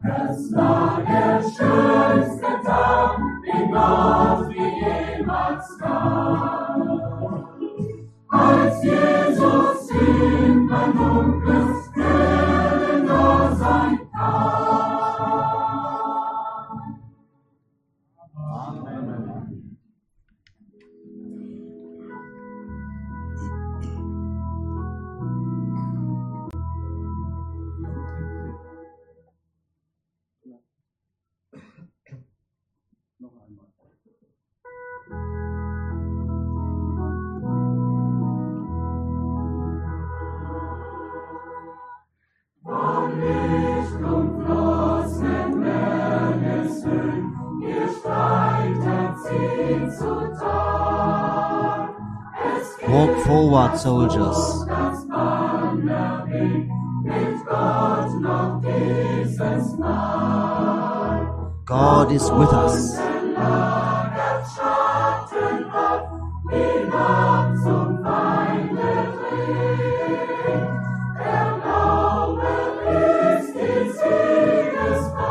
As long as Schulz stands up, it must be jemand Skar. Als Jesus in mein dunkles Seelen kam. Amen. Von Licht und flossenen Mängelsön, ihr streitet sie zu Tal. Es geht Walk forward, soldiers. um das Banner hin, mit Gott noch dieses Mal. God is with us.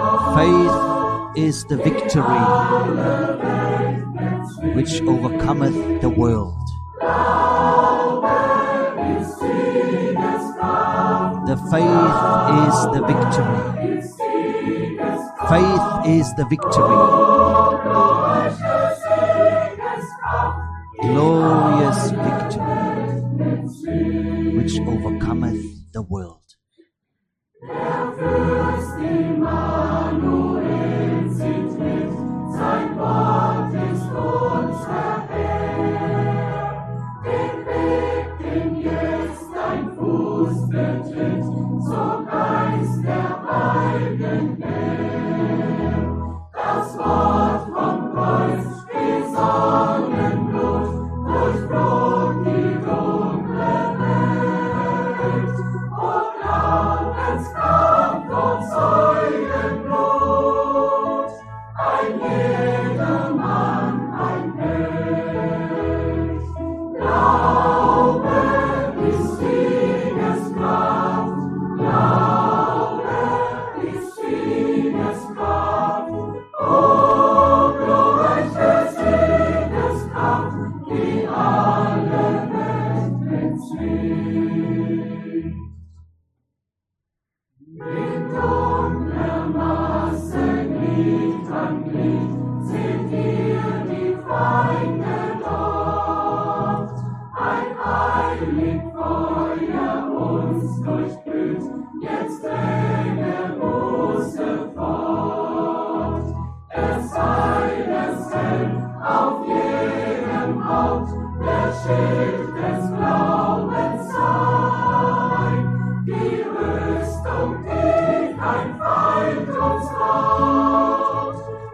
Faith is the victory which overcometh the world. The faith is the victory. Faith is the victory. Glorious victory which overcometh the world.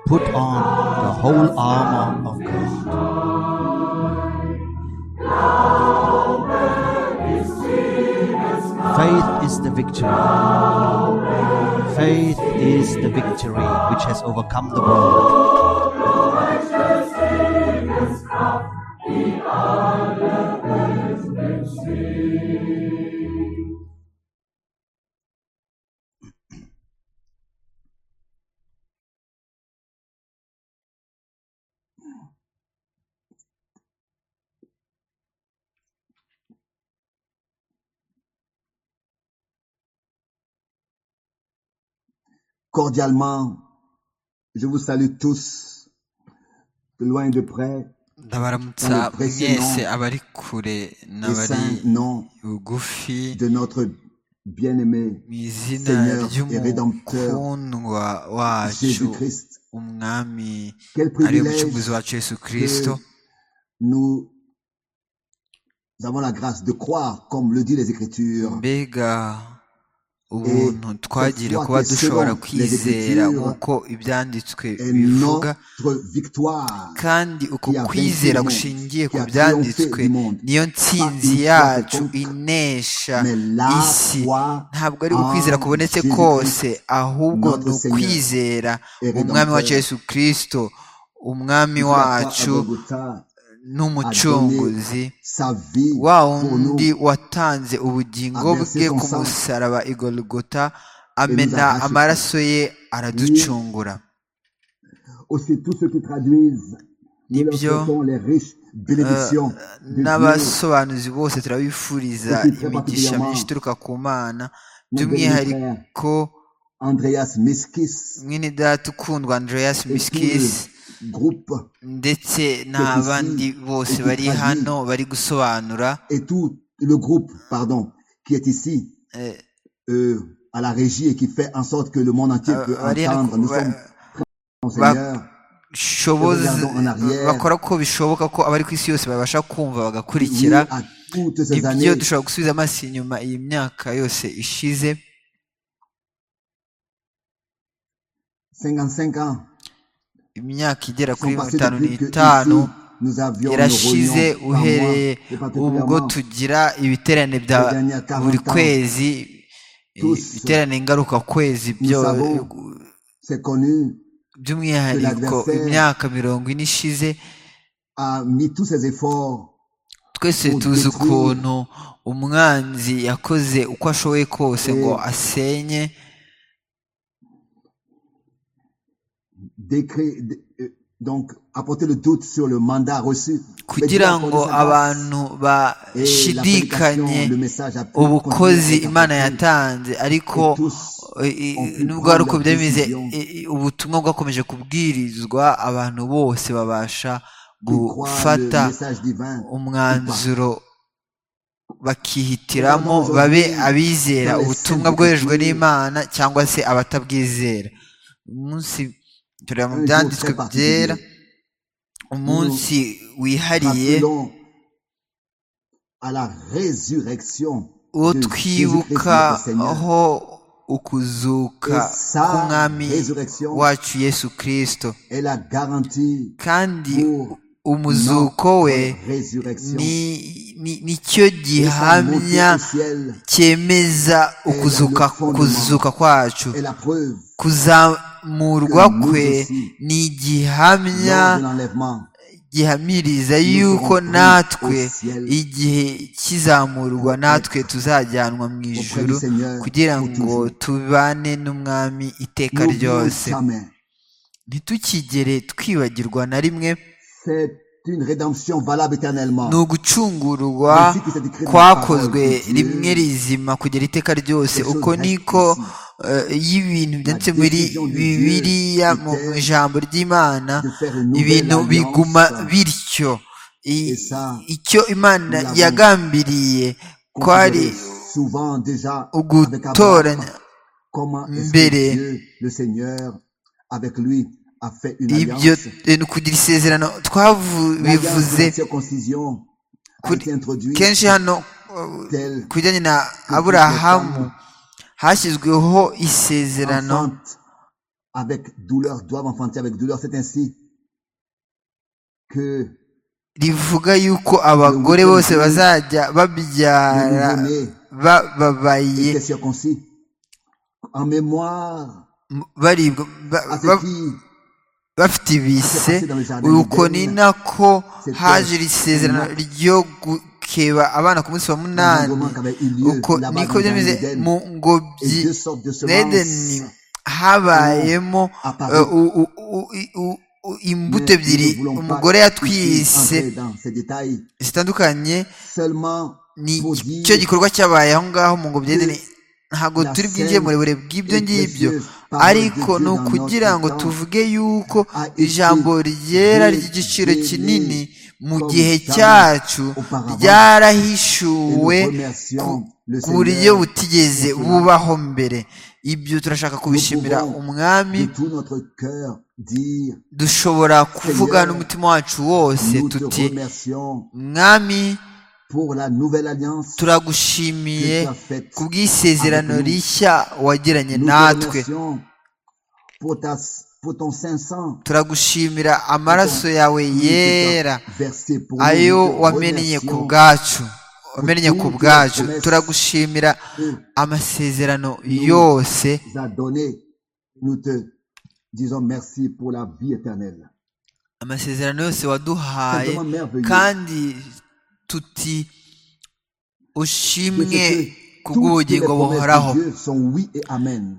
Put on the whole armor of God. Faith is the victory. Faith is the victory which has overcome the world. Cordialement, je vous salue tous, de loin et de près, ndabaramutsa mwese abari kure les n'abari saints noms bugufi de notre bien-aimé mu izina Seigneur et Rédempteur, ry'umukundwa wacu Jésus-Christ. umwami Quel ari we privilège mucunguzi wacu yesu que kirisito nous avons la grâce de croire, comme le dit les Écritures, mbega ubuntu twagiriye parfois kuba que dushobora selon les kwizera Écritures nk'uko ibyanditswe et bivuga notre victoire kandi uko qui a vaincu kwizera le monde, gushingiye qui ku a triomphé byanditswe du monde, niyo ntsinzi une fois yacu contre, inesha mais la isi foi ntabwo ari ukwizera en kubonetse kose Jésus-Christ, ahubwo ni notre Seigneur ukwizera et umwami wacu Rédempteur, yesu kirisito umwami qui pour la croix à wacu Golgotha a donné n'umucunguzi sa vie wa pour wundi nous, watanze a ubugingo versé bwe son ku sang musaraba igorogota amena arrache. amaraso ye araducungura Aussi, tous ceux qui traduisent, nous leur Nibyo. souhaitons les riches bénédictions de Dieu. n'abasobanuzi bose turabifuriza imigisha myinshi ituruka ku mana Notre by'umwihariko frère Andreas Miskis, mwene data ukundwa andreas et tout miskisi le groupe, ndetse n'abandi bose bari hano bari gusobanura et tout le groupe, pardon, qui est ici, eh, euh, à la régie et qui fait en sorte que le monde entier peut euh, bari hano entendre. Nous sommes, ba- au Seigneur, bashoboza Regardons en arrière. bakora ko bishoboka ko abari ku isi yose babasha kumva liés bagakurikira à toutes ces ibyo années dushobora gusubiza amaso inyuma iyi myaka yose ishize 55 ans imyaka igera kuri sont passés itanu depuis que n'itanu ici, nous avions nos yarashize réunions par mois, uhereye et ubwo particulièrement tugira ibiterane bya Les dernières 40 buri ans. kwezi Tous. ibiterane ngaruka kwezi byo savons. c'est connu, by'umwihariko l'adversaire imyaka mirongo ine ishize a mis tous ses efforts twese Pour tuzi détruire. ukuntu umwanzi yakoze uko ashoboye kose ngo Et- asenye d'écrire, d- euh, donc apporter le doute sur le mandat reçu. Mais Dieu kugira a accordé ngo sa grâce abantu et l'application, bashidikanye le message a pu ubukozi continuer à imana s'accomplir. yatanze ariko Et tous i- i- ont pu nubwo prendre hari uko leur byameze décision. i- i- ubutumwa bwakomeje kubwirizwa abantu bose babasha qui croient le gufata message divin ou pas. umwanzuro bakihitiramo Nous avons babe aujourd'hui abizera dans les ubutumwa saintes bwohejwe écritures n'imana cyangwa se abatabwizera umunsi tureba mu Un jour byanditswe très particulier. byera umunsi wihariye Rappelons à la résurrection uwo de Jésus-Christ notre Seigneur. twibukaho ukuzuka Et sa k'umwami resurrection wacu yesu kristo est la garantie kandi pour umuzuko we notre résurrection. ni- ni- nicyo Et sa montée gihamya au ciel cyemeza ukuzuka fondement. kuzuka kwacu est la preuve kuzamurwa que nous kwe aussi, ni lors igihamya de l'enlèvement. gihamiriza yuko natwe igihe kizamurwa natwe tuzajyanwa mu ijuru kugira ngo tubane n'umwami iteka N'oublions ryose jamais. ntitukigere twibagirwa na rimwe C'est une rédemption valable éternellement. ni ugucungurwa kwakozwe rimwe rizima kugera iteka ryose uko niko eh, y'ibintu byanditse muri bibiliya mu ijambo ry'imana de faire une nouvelle ibintu alliance. biguma bityo I- Esa, icyo imana nous l'avons yagambiriye kwari considéré souvent déjà avec Abraham, ugutoranya comment est-ce mbere. que Dieu, le Seigneur, avec lui, a fait une ibyo alliance. eh, ni ukugira isezerano L'alliance de twabivuze la circoncision a Kuri- été introduite kenshi hano eh, telle ku bijyanye na aburahamu hashyizweho isezerano enfante avec douleur, doivent enfanter avec douleur. C'est ainsi que rivuga yuko abagore bose bazajya le babyara nouveau-né bababaye était circoncis. En mémoire m- baribwa ba- à ba- ce qui bafite ibise uko ni nako haje iri sezerano ryo gukeba abana ku munsi wa munani l'engendrement qu'avait eu lieu uko là-bas niko dans le byemeze Garden d'Éden. mu et ngobyi deux sortes de n'edeni semences. habayemo apparu. eh, u- u- u- i- u- u- imbuto Mais nous ebyiri ne voulons pas umugore yatwise entrer dans ces détails. zitandukanye Seulement ni pour icyo dire gikorwa cyabaye aho ngaho mu ngobyi y'edeni ntabwo La turi scène bwinjiye mu burebure bw'ibyo est ngibyo précieuse parole ariko de Dieu ni dans ukugira notre ngo temps tuvuge yuko a été ijambo ryera révélé ry'igiciro kinini mu comme gihe jamais cyacu auparavant. et nous ryarahishuwe remercions le ku buryo Seigneur butigeze pour cela. bubaho mbere ibyo turashaka kubishimira pouvons umwami de tout notre cœur dire dushobora kuvuga Seigneur, n'umutima wacu wose nous te tuti remercions mwami pour la nouvelle alliance que turagushimiye tu as faite. ku bw'isezerano avec nous. rishya wagiranye Nous te natwe remercions pour, ta, pour ton 500 turagushimira amaraso yawe yera versé pour nous. ayo Nous te wamennye ku remercions bwacu wamennye ku toutes bwacu les promesses turagushimira que amasezerano Nous- yose tu as donné. Nous te disons merci pour la vie éternelle. amasezerano yose C'est waduhaye vraiment merveilleux. kandi tuti de ce ushimwe que kubw'ubugingo buhoraho son oui et amen.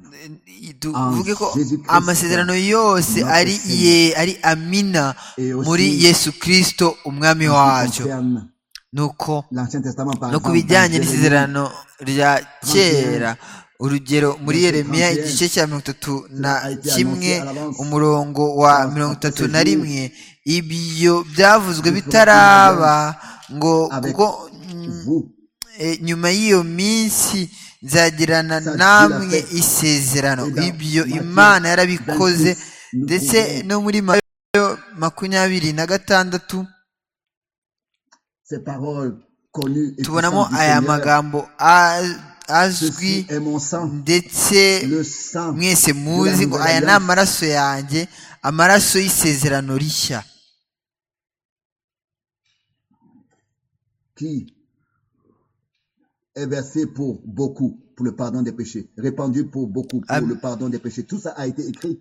tuvuge ko Ah, Jésus Christ. amasezerano yose Notre ari Seigneur. ye ari amina Et aussi, muri yesu kristo umwami En ce qui wacu concerne nuko l'Ancien Testament, par no ku exemple, bijyanye dans Jérémie, n'isezerano rya kera urugero muri yeremiya Trente et un. igice cya mirongo itatu na a été kimwe annoncé à l'avance. umurongo wa Trente mirongo trente itatu sept na jours. rimwe ibyo byavuzwe Nous ferons bitaraba ngo avec kuko vous, E, nyuma y'iyo minsi nzagirana Ça, namwe Dieu l'a fait. isezerano Et dans ibyo Matthieu imana yarabikoze 26, nous ndetse pouvons- no muri matayo makumyabiri na gatandatu ces paroles connues et tubonamo puissantes du aya Seigneur. magambo a- azwi Ceci est mon sang, ndetse le sang mwese muzi ngo aya ni amaraso yanjye amaraso y'isezerano rishya qui est versé pour beaucoup, pour le pardon des péchés, répandu pour beaucoup, pour Am- le pardon des péchés. Tout ça a été écrit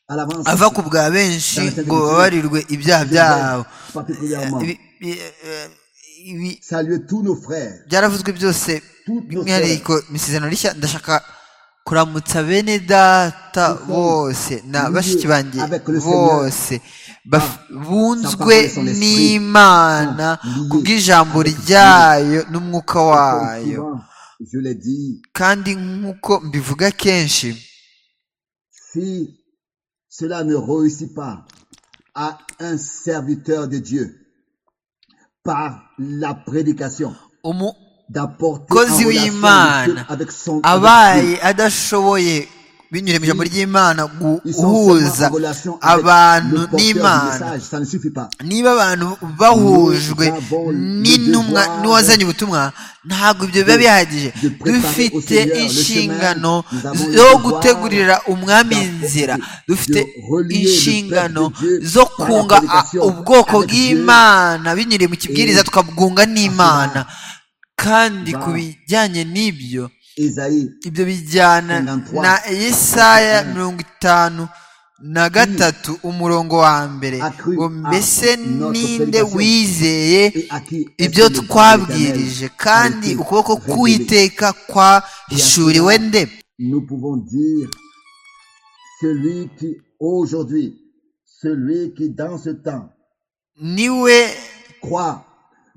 à l'avance. ava ku bwa benshi ngo babarirwe ibyaha byabo particulièrement. Ibi- bi- eh, ibi Saluez tous nos frères. byaravuzwe byose Toutes nos by'umwihariko mu isezerano rishya ndashaka kuramutsa bene data sommes bose na liés bashiki banjye avec le Seigneur. bose baf- bunzwe parole et son esprit n'imana sont liés kubw'ijambo avec Dieu. ryayo n'umwuka Comme wayo souvent, je l'ai dit, kandi nk'uko mbivuga kenshi si cela ne réussit pas à un serviteur de Dieu par la prédication, umu- d'apporter en Kozi relation avec w'Imana Dieu, avec son avec Dieu. abaye adashoboye binyura mu ijambo ry'imana gu- Ils sont guhuza seulement en relation avec abantu le porteur du n'imana message, ça ne suffit pas. niba abantu bahujwe n'intumwa n'uwazanye ubutumwa ntabwo ibyo biba bihagije dufite inshingano zo gutegurira umwami inzira dufite inshingano zo kunga a- ubwoko bw'imana binyuriye mu kibwiriza tukabwunga n'imana kandi ku bijyanye n'ibyo Isaïe ibyo bijyana na yesaya mirongo itanu na gatatu umurongo wa mbere ngo mbese ninde wizeye et à qui est ibyo le twabwirije Dieu kandi éternel a été ukuboko révélé. k'uwiteka kwahishuriwe nde Nous pouvons dire celui qui aujourd'hui, celui qui dans ce temps niwe croit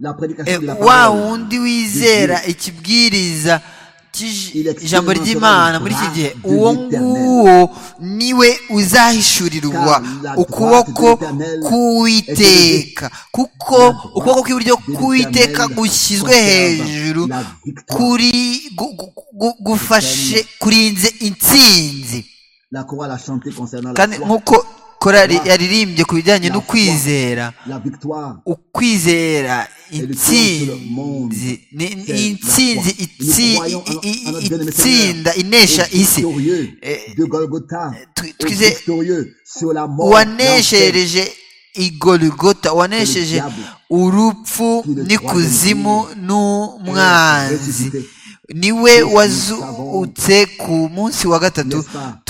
la eh, prédication de la wa parole. wundi wizera ikibwiriza cy'ij- Il exprimera ijambo ry'imana muri iki gihe uwo nguwo niwe uzahishurirwa ukuboko k'uwiteka kuko ukuboko kw'iburyo k'uwiteka gushyizwe hejuru kuri gu- gu- gu- gufashe kurinze intsinzi La chorale a chanté concernant la, kandi foi, nk'uko korari yaririmbye ku bijyanye no kwizera la victoire. ukwizera intsinzi ni ni intsinzi itsi- i- i- i- itsinda inesha isi Eh, tu- twize- uwaneshereje uwaneshereje igorigota uwanesheje urupfu n'ikuzimu n'umwanzi niwe wazutse ku munsi wa gatatu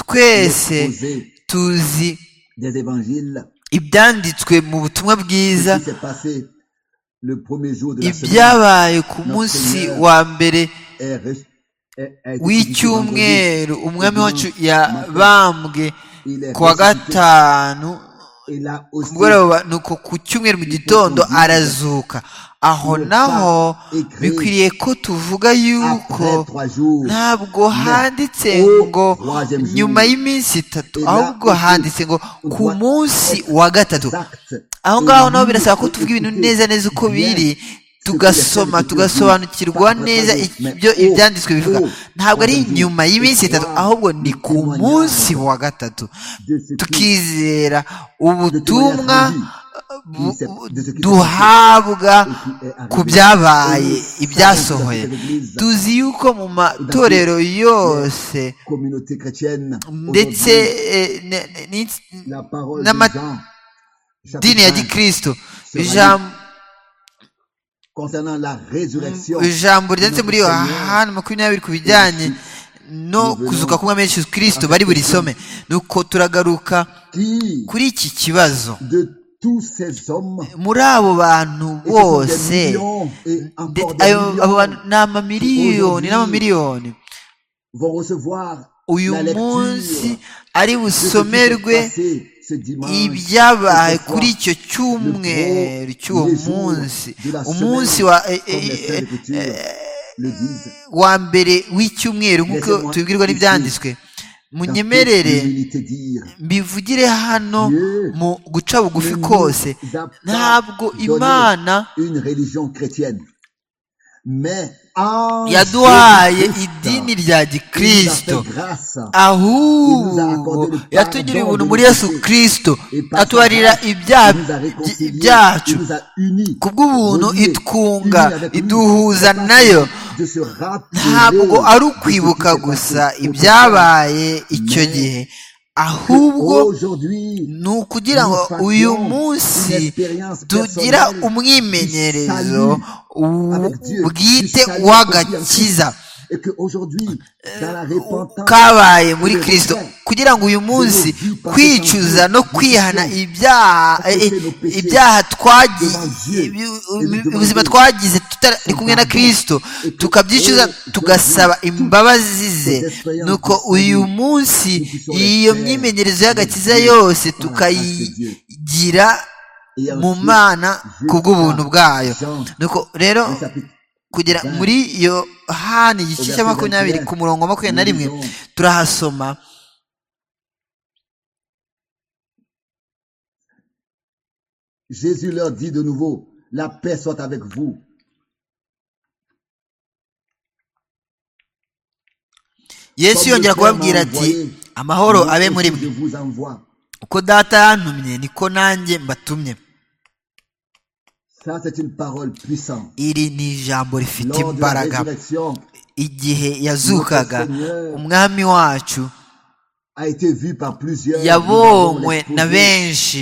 twese tuzi des évangiles ibyanditswe mu butumwa bwiza ce qui s'est passé le premier jour de la semaine ibyabaye ku munsi wa mbere est res- est- a été publié vendredi. w'icyumweru umwami Le wacu dimanche matin, yabambwe il est ku wa ressuscité. gatanu Et là ku aussi, mugoroba nuko ku cyumweru mu gitondo arazuka aho naho bikwiriye ko tuvuga yuko après trois jours, ntabwo handitse ngo nyuma y'iminsi itatu ahubwo handitse ngo ku munsi wa gatatu exact. aho ngaho naho birasaba ko tuvuga ibintu neza neza uko biri tugasoma tugasobanukirwa neza ibyo ibyanditswe bivuga ntabwo ari nyuma y'iminsi itatu ahubwo ni ku munsi wa gatatu tukizera ubutumwa bu- duhabwa ku byabaye ibyasohoye tuzi yuko mu matorero yose communauté chrétienne ndetse aujourd'hui, eh, ne- ne- n'ins- la parole n'ama- de Jean, chapitre dini ya 20, gikristo Sera ijambo concernant la résurrection ijambo ryanditse muri Notre Seigneur, yohana makumyabiri ku bijyanye no kuzuka k'umwami yesu kirisito bari buri some nuko turagaruka qui kuri iki kibazo de muri abo bantu bose ndetse abo bantu ni amamiliyoni n'amamiliyoni uyu munsi ari busomerwe ibyabaye kuri icyo cyumweru cy'uwo munsi umunsi wa wa mbere w'icyumweru nk'uko tubibwirwa n'ibyanditswe munyemerere mbivugire hano mu guca bugufi kose ntabwo imana yaduhaye idini rya gikirisito ahubwo yatugiriye ubuntu muri yesu kirisito atubarira ibyacu kubw'ubuntu itwunga iduhuza nayo ntabwo ari ukwibuka gusa ibyabaye icyo gihe ahubwo ni ukugira ngo uyu munsi tugira umwimenyerezo bwite w'agakiza kabaye muri kirisito kugira ngo uyu munsi kwicuza no kwihana ibyaha ubuzima twagize tutari kumwe na kirisito tukabyicuza tugasaba imbabazi ze nuko uyu munsi iyo myimenyerezo y'agakiza yose tukayigira mu mana ku bw'ubuntu bwayo nuko rero kugera muri yohani igice cya makumyabiri ku murongo makumyabiri na rimwe turahasoma Jésus leur dit de nouveau, la paix soit avec vous. Yesu yongera kubabwira ati amahoro abe muri mwe uko data yantumye niko nanjye mbatumye iri ni ijambo rifite imbaraga igihe yazukaga umwami wacu yabonywe na benshi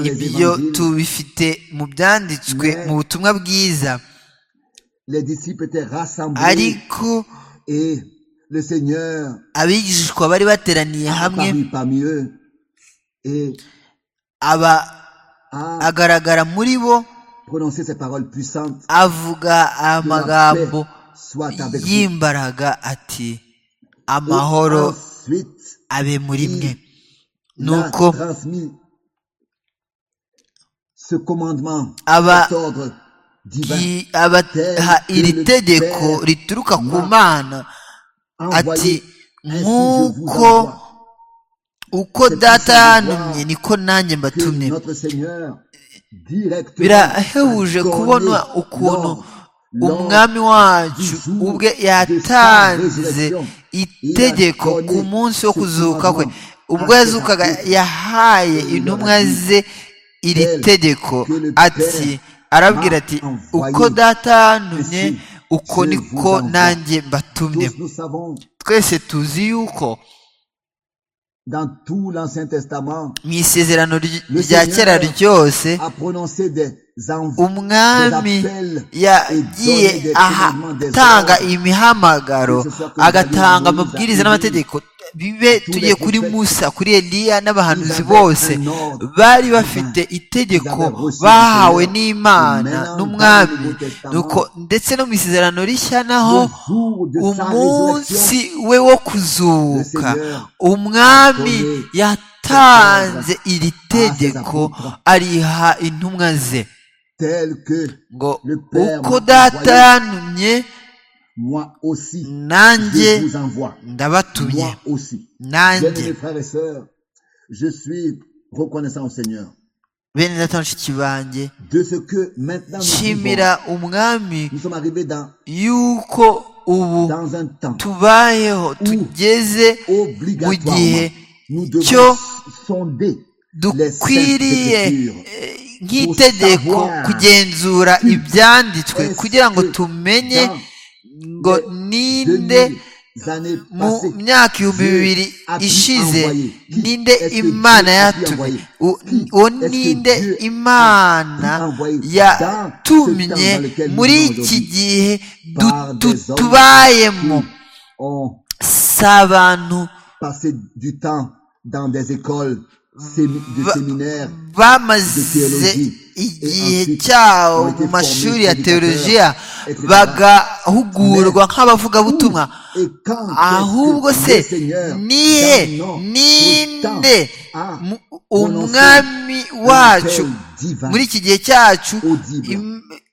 ibyo tubifite mu byanditswe mu butumwa bwiza ariko abigishwa bari bateraniye hamwe aba agaragara muri bo avuga amagambo y'imbaraga ati amahoro abe muri mwe nuko aba abaha iri tegeko rituruka ku mana ati nk'uko uko data yantumye niko nanjye mbatumye birahebuje kubona ukuntu umwami wacu ubwe yatanze itegeko ku munsi wo kuzuka kwe ubwo yazukaga yahaye intumwa ze iri tegeko ati arabwira ati uko data yantumye uko niko nanjye mbatumye twese tuzi yuko mu isezerano rya kera ryose umwami yagiye atanga imihamagaro agatanga amabwiriza n'amategeko bibe tugiye kuri musa kuri eliya n'abahanuzi bose bari bafite itegeko bahawe n'imana n'umwami ndetse no mu isezerano rishya naho umunsi we wo kuzuka umwami yatanze iri tegeko ariha intumwa ze ngo uko data yantumye nanjye ndabatumye nanjye bene data mushiki banjye nshimira umwami yuko ubu tubayeho tugeze mu gihe cyo dukwiriye nk'itegeko kugenzura ibyanditswe kugira ngo tumenye ngo ninde mu myaka ibihumbi bibiri ishize ninde imana yatumye uwo ninde imana yatumye muri iki gihe tubayemo si abantu bamaze igihe cyabo mu mashuri ya teolojiya bagahugurwa nk'abavugabutumwa ahubwo se nihe ninde umwami wacu muri iki gihe cyacu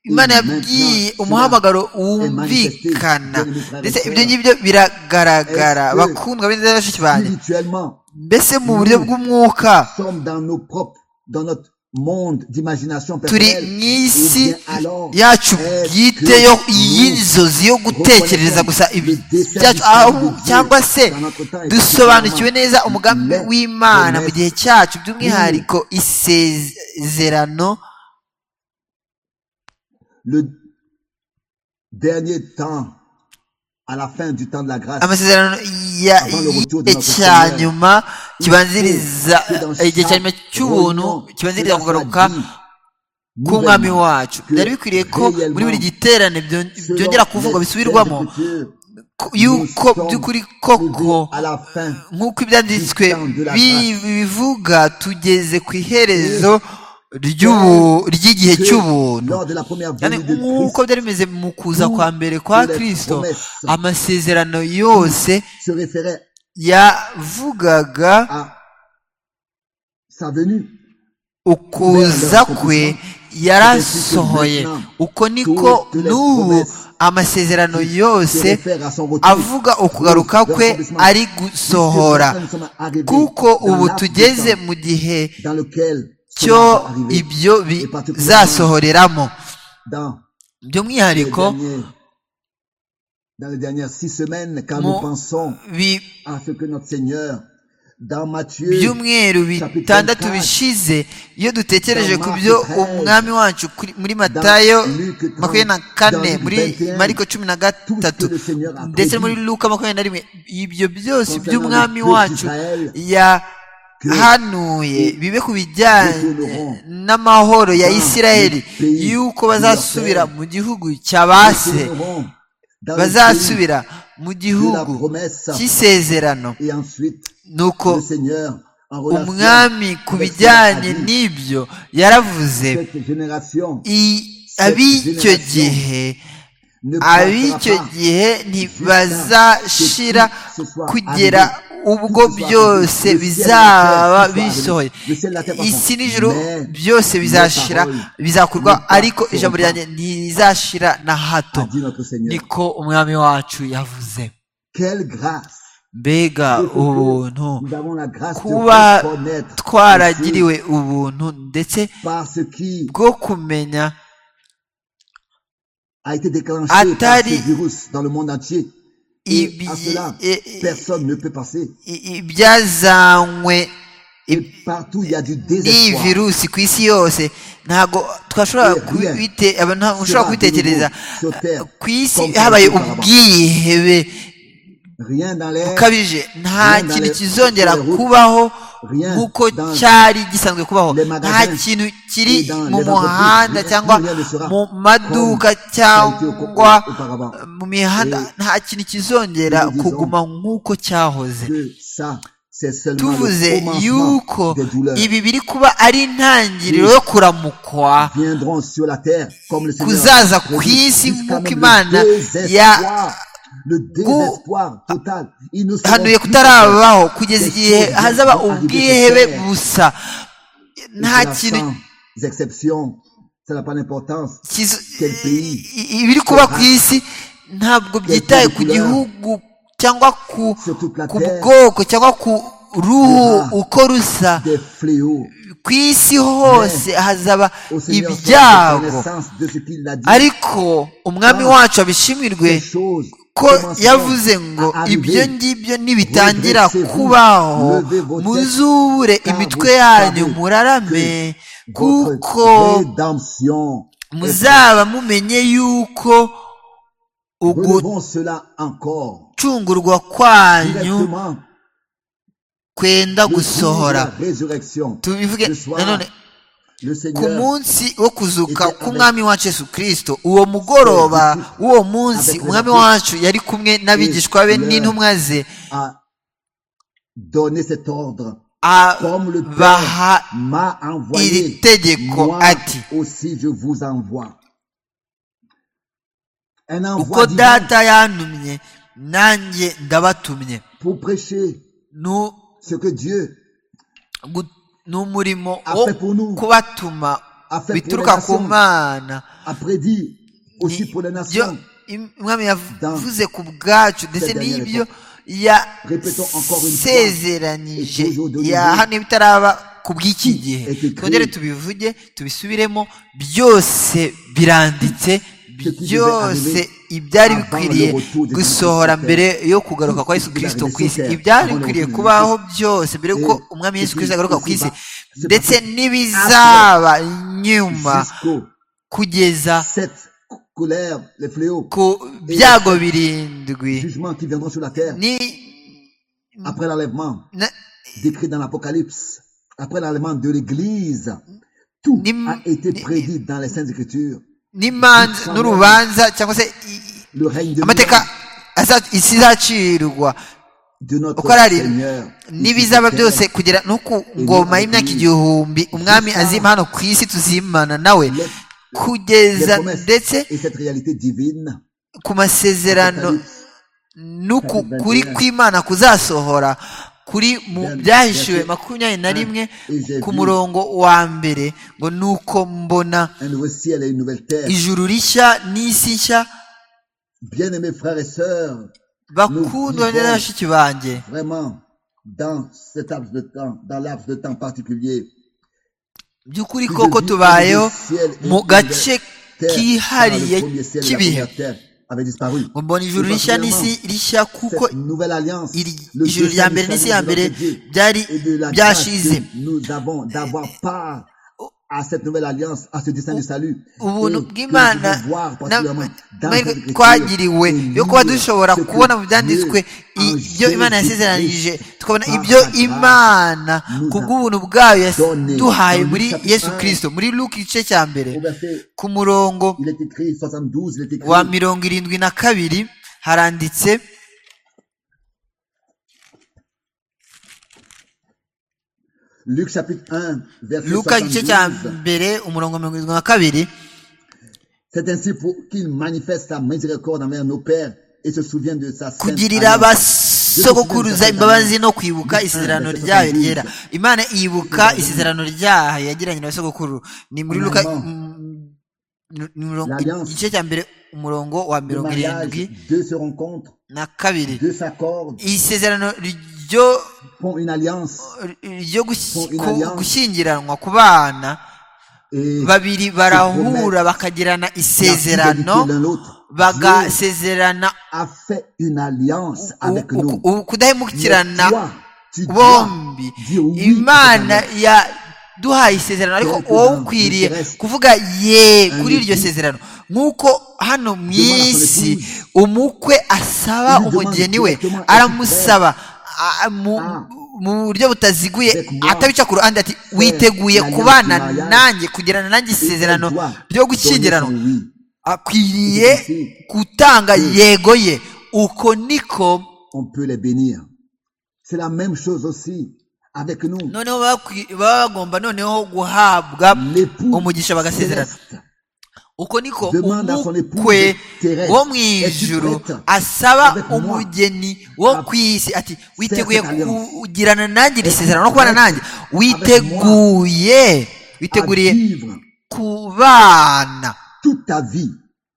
imana yabwiye umuhamagaro wumvikana ndetse ibyo ngibyo biragaragara bakundwa beza na bashiki banjye mbese mu buryo bw'umwuka turi mu isi yacu bwite yo y'inzozi yo gutekereza gusa ibyacu cyangwa se dusobanukiwe neza umugambi w'imana mu gihe cyacu by'umwihariko isezerano le dernier temps, à la fin du temps de la grâce, amasezerano y'igihe cya nyuma kibanziriza igihe cya nyuma cy'ubuntu kibanziriza kugaruka k'umwami wacu byari bikwiriye ko muri buri giterane byongera kuvugwa bisubirwamo yuko by'ukuri koko nk'uko ibyanditswe bivuga tugeze ku iherezo ry'igihe cy'ubuntu nk'uko byari bimeze mu kuza kwa mbere kwa kirisito amasezerano yose yavugaga ukuza kwe yarasohoye uko niko n'ubu amasezerano yose avuga ukugaruka kwe ari gusohora kuko ubu tugeze mu gihe cyo ibyo bizasohoreramo by'umwihariko by'umweru bitandatu bishize iyo dutekereje ku byo umwami wacu muri matayo makumyabiri na kane muri mariko cumi na gatatu ndetse muri luka makumyabiri na rimwe ibyo byose by'umwami wacu ya hanuye bibe ku bijyanye n'amahoro ya isirayeli yuko bazasubira mu gihugu cya base bazasubira mu gihugu cy'isezerano nuko umwami ku bijyanye n'ibyo yaravuze ab'icyo gihe ab'icyo gihe ntibazashira kugera ubwo byose bizaba bisohoye isi n'ijoro byose bizashira bizakurwa ariko ijambo ryanjye ntirizashira na hato niko umwami wacu yavuze mbega ubuntu kuba twaragiriwe ubuntu ndetse bwo kumenya a été déclenché Atari... par ce virus dans le monde entier. Et Ibi... à cela, personne ne peut passer. ibyazanywe partout il y a du n'iyi désespoir. virusi ku isi yose ntabwo twashobora kubite abantu ushobora kubitekereza ku isi habaye ubwihebe Rien dans l'air, bukabije nta Rien kintu dans les- kizongera dans les kubaho Rien nk'uko dans- cyari gisanzwe kubaho les nta magasins, kintu kiri dans les mu entreprises, muhanda rien- cyangwa rien ne sera mu maduka au- cyangwa auparavant. mu mihanda Et nta kintu kizongera nous disons kuguma nk'uko cyahoze que ça, c'est seulement tuvuze le commencement yuko des douleurs ibi biri kuba ari intangiriro yo kuramukwa viendront sur la terre comme le Seigneur. kuzaza le ku dit, isi jusqu'à nk'uko même imana le désespoir, le désespoir total. Ils ne seront hanuye plus kutarabaho kugeza igihe hazaba ubwihebe busa nta kintu sans exception, ça n'a pas d'importance. kizo- Quel pays? i- i- ibiri kuba ku isi ntabwo byitaye ku gihugu cyangwa ku Sur toute la ku terre, bwoko cyangwa ku ruhu uko rusa des fléaux. ku isi hose hazaba Au Seigneur, soit la ibyago reconnaissance de ce qu'il a dit. ariko umwami wacu abishimirwe Ces choses ko commenceront yavuze ngo à arriver. ibyo ngibyo nibitangira kubaho muzubure imitwe yanyu murarame Votre kuko rédemption est muzaba mumenye yuko faite. Relevons cela encore. ugucungurwa kwanyu Directement, kwenda le jour de gusohora la résurrection. tubivuge Le soir, nanone le ku Seigneur, munsi wo kuzuka k'umwami wacu yesu kirisito uwo mugoroba w'uwo munsi umwami wacu yari kumwe n'abigishwa be n'intumwa ze a donné cet ordre abaha m'a iri envoyé. tegeko Moi ati aussi je vous envoie. Un uko envoi divin data yantumye nanjye ndabatumye pour prêcher Nu- ce que Dieu gu- n'umurimo a wo fait pour nous, kubatuma a fait pour les bituruka ku nations, mana a prédit aussi Ni- pour les byo nations. im- umwami yavuze ku bwacu ndetse cette dernière n'ibyo époque. Répétons encore une fois, yasezeranije et toujours de ya nouveau, hano bitaraba ku bw'iki gihe est écrit, twongere tubivuge tubisubiremo byose biranditse Ce qui devait byose arriver ibyari avant bikwiriye le retour de Jésus gusohora sur terre. mbere yo kugaruka kwa Yesu Tout ce qui kirisito devait ku isi arriver sur terre ibyari avant le bikwiriye retour de kubaho Jésus. byose mbere Et yuko umwami Yesu ce qui kirisito agaruka ku isi ici-bas se ndetse passait n'ibizaba nyuma Jusqu'aux kugeza sept colères, les fléaux, ku byago birindwi jugements qui viendront sur la terre ni après l'enlèvement na- décrit dans l'Apocalypse, après l'enlèvement de l'Église. Tout Nim- a été ni- prédit dans les Saintes Écritures. n'imanza n'urubanza cyangwa se i- Le règne de, amateka aza- isi izacirwa de notre uko ari Seigneur. ici sur n'ibizaba terre. byose kugera no ku ngoma y'imyaka igihumbi umwami azima hano ku isi tuzimana nawe Les- kugeza les promesses ndetse et cette réalité divine. ku masezerano n'uku Chapitre kuri 21. kw'imana kuzasohora kuri mu Bien, byahishuwe bien. makumyabiri na rimwe Et j'ai ku vu murongo wa mbere ngo nuko mbona Un nouveau ciel et une nouvelle terre. ijuru rishya n'isi nshya Bien-aimés frères et sœurs, bakundwa Nous vivons. na bashiki banjye vraiment, dans cet laps de temps, dans laps de temps particulier, by'ukuri Plus koko de vie, tubayeho plus de ciel et mu plus de gace terre, kihariye car le premier ciel et la k'ibihe première terre avaient disparu. ngo mbona ijuru Et rishya particulièrement, n'isi rishya kuko cette nouvelle alliance, iri- le ijuru dessein rya du mbere n'isi ya salut de mbere notre Dieu byari et de la grâce byashize que nous avons d'avoir part à cette nouvelle alliance, à ce dessein du salut. ubuntu Et que nous bw'imana devons voir na- particulièrement dans amahirwe cette écriture twagiriwe et yo kuba lire dushobora ce que kubona mu byanditswe Dieu en ibyo imana yasezeranije Jésus-Christ tukabona par ibyo sa grâce imana nous a kubw'ubuntu bwayo donné. yaduhaye Dans muri Luc chapitre yesu un, kirisito muri luke igice cya mbere Au verset, ku murongo il est écrit 72, il est écrit wa mirongo irindwi na kabiri haranditse Luc chapitre 1, verset luka igice cya 72. mbere umurongo mirongo irindwi na kabiri C'est ainsi pour qu'il manifeste sa miséricorde envers nos pères et se souvienne de sa sainte kugirira alliance. basogokuruza imbabazi no kwibuka isezerano ryayo ryera imana yibuka isezerano ryayo yagiranye na basogokuru ni muri luka mm, ni murongo- igice cya mbere umurongo wa Le mirongo irindwi mariage, deux se rencontrent, na kabiri deux s'accordent, isezerano ryo font une alliance ryo gush- ku- gushyingiranwa ku bana et babiri barahura bakagirana la fidélité isezerano l'un l'autre. Dieu bagasezerana a fait une alliance avec u- nous. u- u- Mais toi, ukudahemukirana tu dois bombi dire oui imana à yaduhaye isezerano ariko Quelque wowe chose ukwiriye m'intéresse. kuvuga ye Un kuri iryo époux sezerano nk'uko hano mu demande à son isi épouse. umukwe asaba Il lui demande umugeni we directement, aramusaba a- mu Ah. mu buryo butaziguye Avec moi. atabica ku ruhande ati witeguye l'alliance kubana du mariage. nanjye kugirana nanjye Et isezerano toi, ryo donner gushyingiranwa ton oui. akwiriye Ici, gutanga Mm. yego ye uko niko on peut les bénir. C'est la même chose aussi avec nous. noneho bakwi- baba bagomba noneho guhabwa L'époux umugisha bagasezerana céleste uko niko Demande à son épouse umukwe terrestre, wo mu es-tu ijuru prête asaba avec moi umugeni wo à ku isi ati witeguye cette alliance? kugirana nanjye iri Es-tu sezerano no kubana prête nanjye à witeguye witeguriye vivre kubana toute ta vie.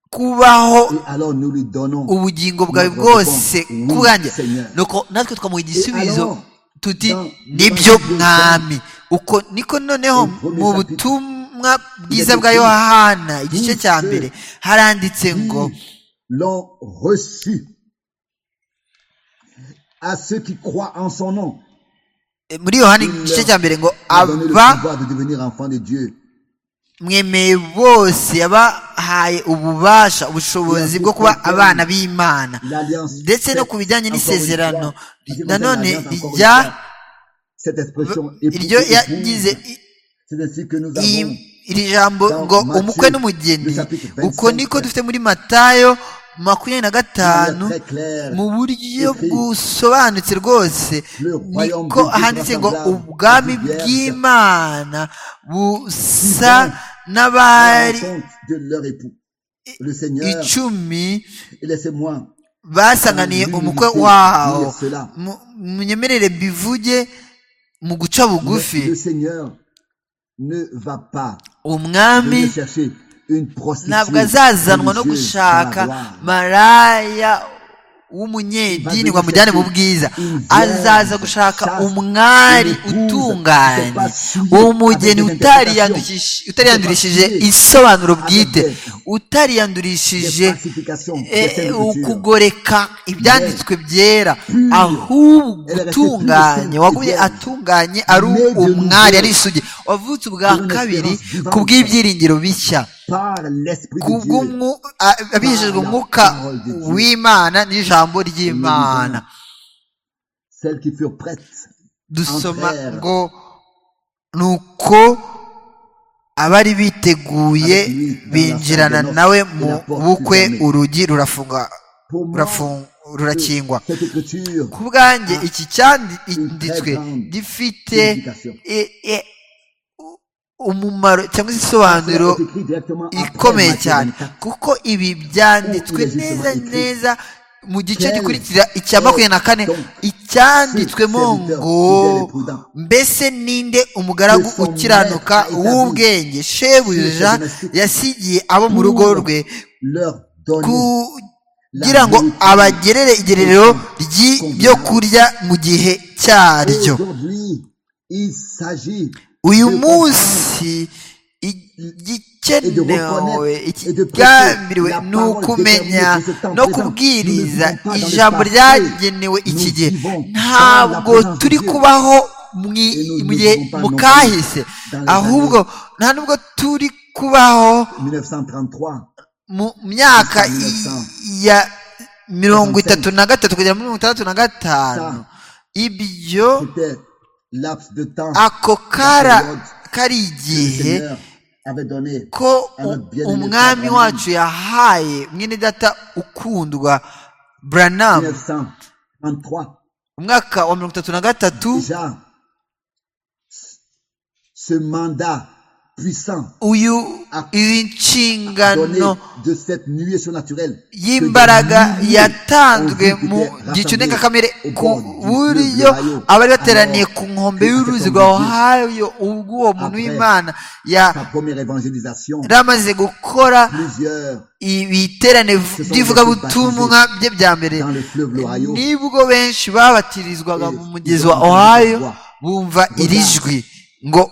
kubaho Et alors nous lui donnons ubugingo bwawe Notre bwose réponse, oui, ku bwanjye Seigneur. nuko natwe twamuha igisubizo alors, tuti dans- nibyo dans- mwami uko niko noneho Le premier mu chapitre, butumwa bwiza avait bwa écrit, yohana igice Vous cya ceux mbere haranditse qui ngo l'ont reçu à ceux qui croient en son nom. eh, muri yohana Il igice leur cya mbere ngo a donné le aba pouvoir de devenir enfant de Dieu. mwemeye bose yabahaye ububasha ubushobozi Il a bwo kuba fait abana b'imana L'alliance ndetse no faite ku bijyanye encore une n'isezerano fois, parce que nanone l'alliance, encore une rya fois, cette expression iryo épouse, yagize épouse, c'est ainsi que nous iyi- avons iri jambo dans ngo Matthieu, umukwe n'umugeni le chapitre uko 25, niko dufite muri matayo makumyabiri na gatanu mu buryo busobanutse rwose niko handitse ngo ubwami bw'imana busa n'abari icumi basanganiye umukwe wawo munyemerere mbivuge mu guca bugufi umwami ntabwo azazanwa no gushaka maraya w'umunyedini ngo amujyane mu bwiza azaza gushaka umwari utunganye uwo mugeni utariyandurishije isobanuro bwite utariyandurishije ukugoreka ibyanditswe byera ahubwo utunganye waguye atunganye ari umwari ari isugi wavutse ubwa kabiri ku bw'ibyiringiro bishya abijijwe umwuka w'imana n'ijambo ry'imana dusoma ngo ni uko abari biteguye binjirana nawe mu bukwe urugi rurafunga rurakingwa ku bwanjye iki cyanditswe gifite umumaro cyangwa se isobanuro ikomeye cyane kuko ibi byanditswe neza neza mu gice gikurikira icya makumyabiri na kane icyanditswemo ngo mbese ninde umugaragu ukiranuka w'ubwenge shebuja yasigiye abo mu rugo rwe kugira ngo abagerere igerero ry'ibyo kurya mu gihe cyaryo uyu munsi igikenewe ikigambiriwe ni ukumenya no kubwiriza ijambo ryagenewe iki gihe ntabwo turi kubaho mu gihe mu kahise ahubwo nta nubwo turi kubaho mu myaka ya mirongo itatu na gatatu kugera muri mirongo itandatu na gatanu ibyo ako kara kari igihe ko umwami wacu yahaye mwene data ukundwa buranamu umwaka wa mirongo itatu na gatatu uyu izi nshingano y'imbaraga yatanzwe mu gicu ndengakamere ku buryo abari bateraniye ku nkombe y'uruzi rwa ohayo ubwo uwo muntu w'imana yari amaze gukora ibiterane by'ivugabutumwa bye bya mbere nibwo benshi babatirizwaga mu mugezi wa ohayo bumva iri jwi ngo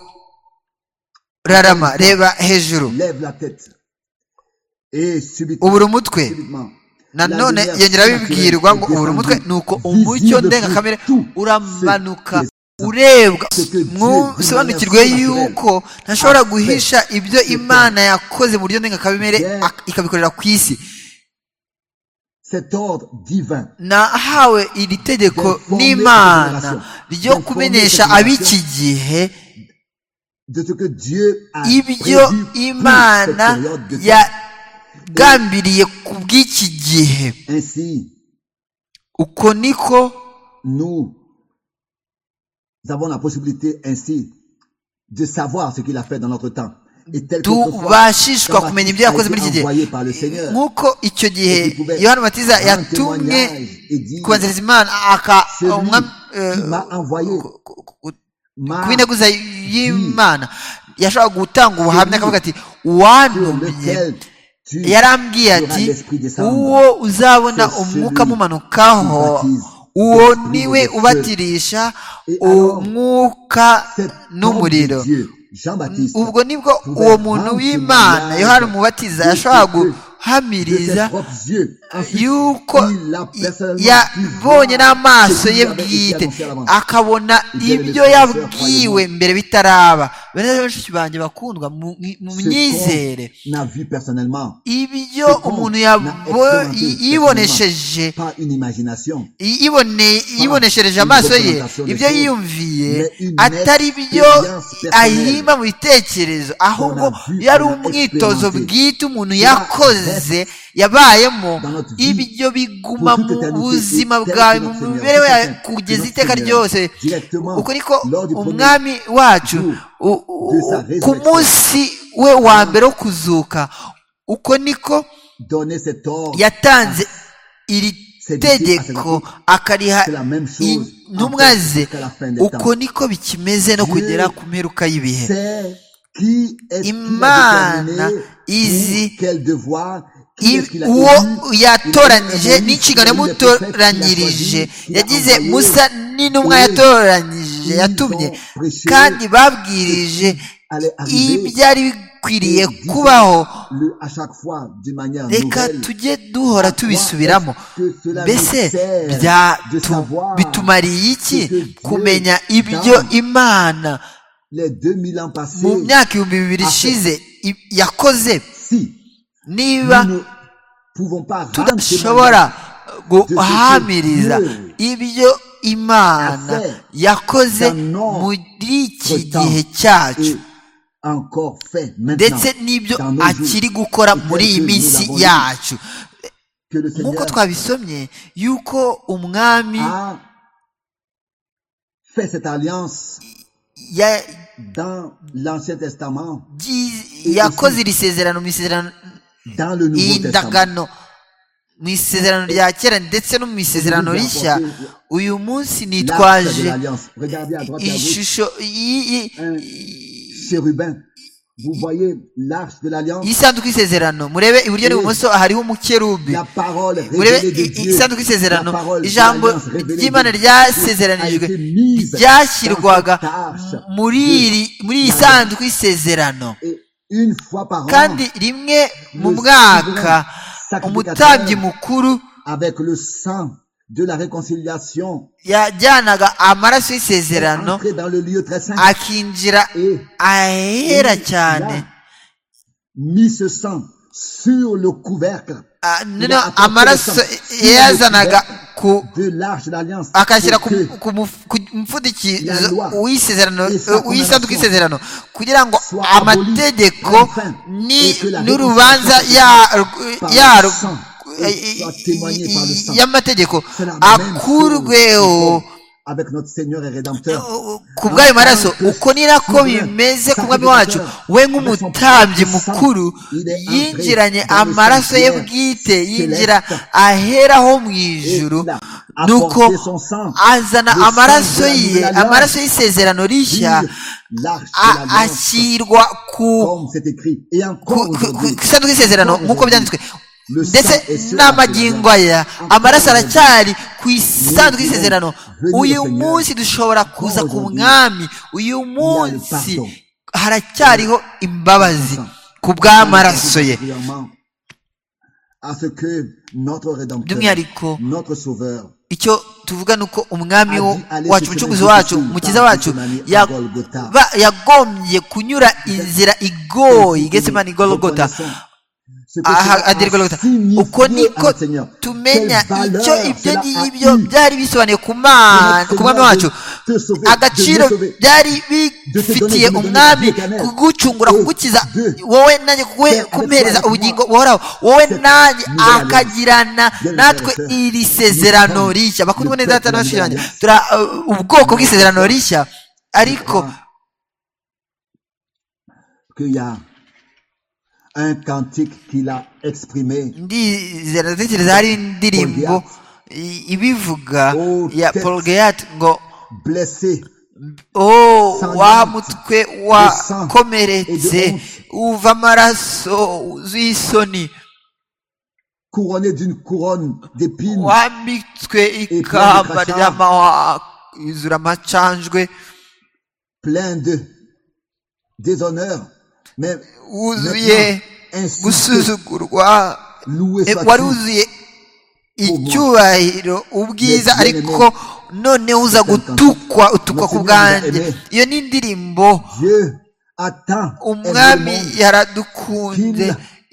rarama reba hejuru ubura umutwe nanone yongera bibwirwa ngo ubura umutwe ni uko umucyo ndengakamere uramanuka urebwa musobanukirwe yuko ntashobora guhisha ibyo imana yakoze mu buryo ndengakamere ikabikorera ku isi nahawe iri tegeko n'imana ryo kumenyesha ab'iki gihe ibyo imana yagambiriye ku bw'iki gihe uko niko tubashishwa kumenya ibyo yakoze muri iki gihe nk'uko icyo gihe yohani matiza yatumwe kubanziriza imana aka ku integuza y'imana yashobora gutanga ubuhamya akavuga ati uwantumye yarambwiye ati uwo uzabona umwuka amumanukaho uwo niwe ubatirisha umwuka n'umuriro ubwo nibwo uwo muntu w'imana yohani umubatiza yashobora guhamiriza yuko yabonye n'amaso ye bwite akabona ibyo yabwiwe mbere bitaraba bene benshi banjye bakundwa mu myizere ibyo umuntu yibonesheje yiboneshereje amaso ye ibyo yiyumviye atari byo ahimba mu bitekerezo ahubwo yari umwitozo bwite umuntu yakoze yabayemo ibyo biguma mu buzima bwawe mu mibereho yawe kugeza iteka ryose uko niko umwami wacu ku munsi we wa mbere wo kuzuka uko niko yatanze iri tegeko akariha intumwa ze uko niko bikimeze no kugera ku mperuka y'ibihe imana izi uwo yatoranije n'inshingano yamutoranyirije yagize musa n'intumwa yatoranyije yatumye kandi babwirije ibyari bikwiriye kubaho reka tujye duhora tubisubiramo mbese bitumariye iki kumenya ibyo imana mu myaka ibihumbi bibiri ishize yakoze niba tudashobora guhamiriza ibyo imana yakoze muri iki gihe cyacu ndetse n'ibyo akiri gukora muri iyi minsi yacu nk'uko twabisomye yuko umwami yakoze iri sezerano mu isezerano iyi ndagano mu isezerano rya kera ndetse no mu isezerano rishya uyu munsi nitwaje ishusho y'isanduku y'isezerano murebe iburyo n'ibumoso hariho umukerubi murebe isanduku y'isezerano ijambo ry'imana ryasezeranijwe ryashyirwaga muri iyi sanduku y'isezerano kandi rimwe mu mwaka umutambyi mukuru yajyanaga amaraso y'isezerano akinjira ahera cyane noneho amaraso yazanaga akashyira ku mupfundikizo w'isanduku y'isezerano kugira ngo amategeko n'urubanza yarwo y'amategeko akurweho ku bw'ayo maraso uko ni nako bimeze ku mwami wacu we nk'umutambyi mukuru yinjiranye amaraso ye bwite yinjira aheraho mu ijuru nuko azana amaraso ye amaraso y'isezerano rishya ashyirwa ku isanduku y'isezerano nk'uko byanditswe ndetse n'amagingo aya amaraso aracyari ku isanduku y'isezerano uyu munsi dushobora kuza ku mwami uyu munsi haracyariho imbabazi ku bw'amaraso ye by'umwihariko icyo tuvuga ni uko umwami wacu umucuruzi wacu umukiza wacu yagombye kunyura inzira igoye igesemani igorogota uko niko tumenya icyo ibyo ngibyo byari bisobanuye ku mwami wacu agaciro byari bifitiye umwami kugucungura kugukiza wowe nanjye kumpereza ubugingo buhoraho wowe nanjye akagirana natwe iri sezerano rishya bakundwa neza hatanashije yanjye turi ubwoko bw'isezerano rishya ariko un cantique qu'il a exprimé. ndizera ndatekereza hari indirimbo ibivuga ya paul gayat ngo o wa mutwe wakomeretse uva amaraso wuzuye isoni wambitswe ikamba ry'amahwa yuzura amacanjwe plein de déshonneur wuzuye gusuzugurwa wari wuzuye icyubahiro ubwiza ariko noneho uza gutukwa utukwa ku bwanjye iyo ni indirimbo umwami yaradukunze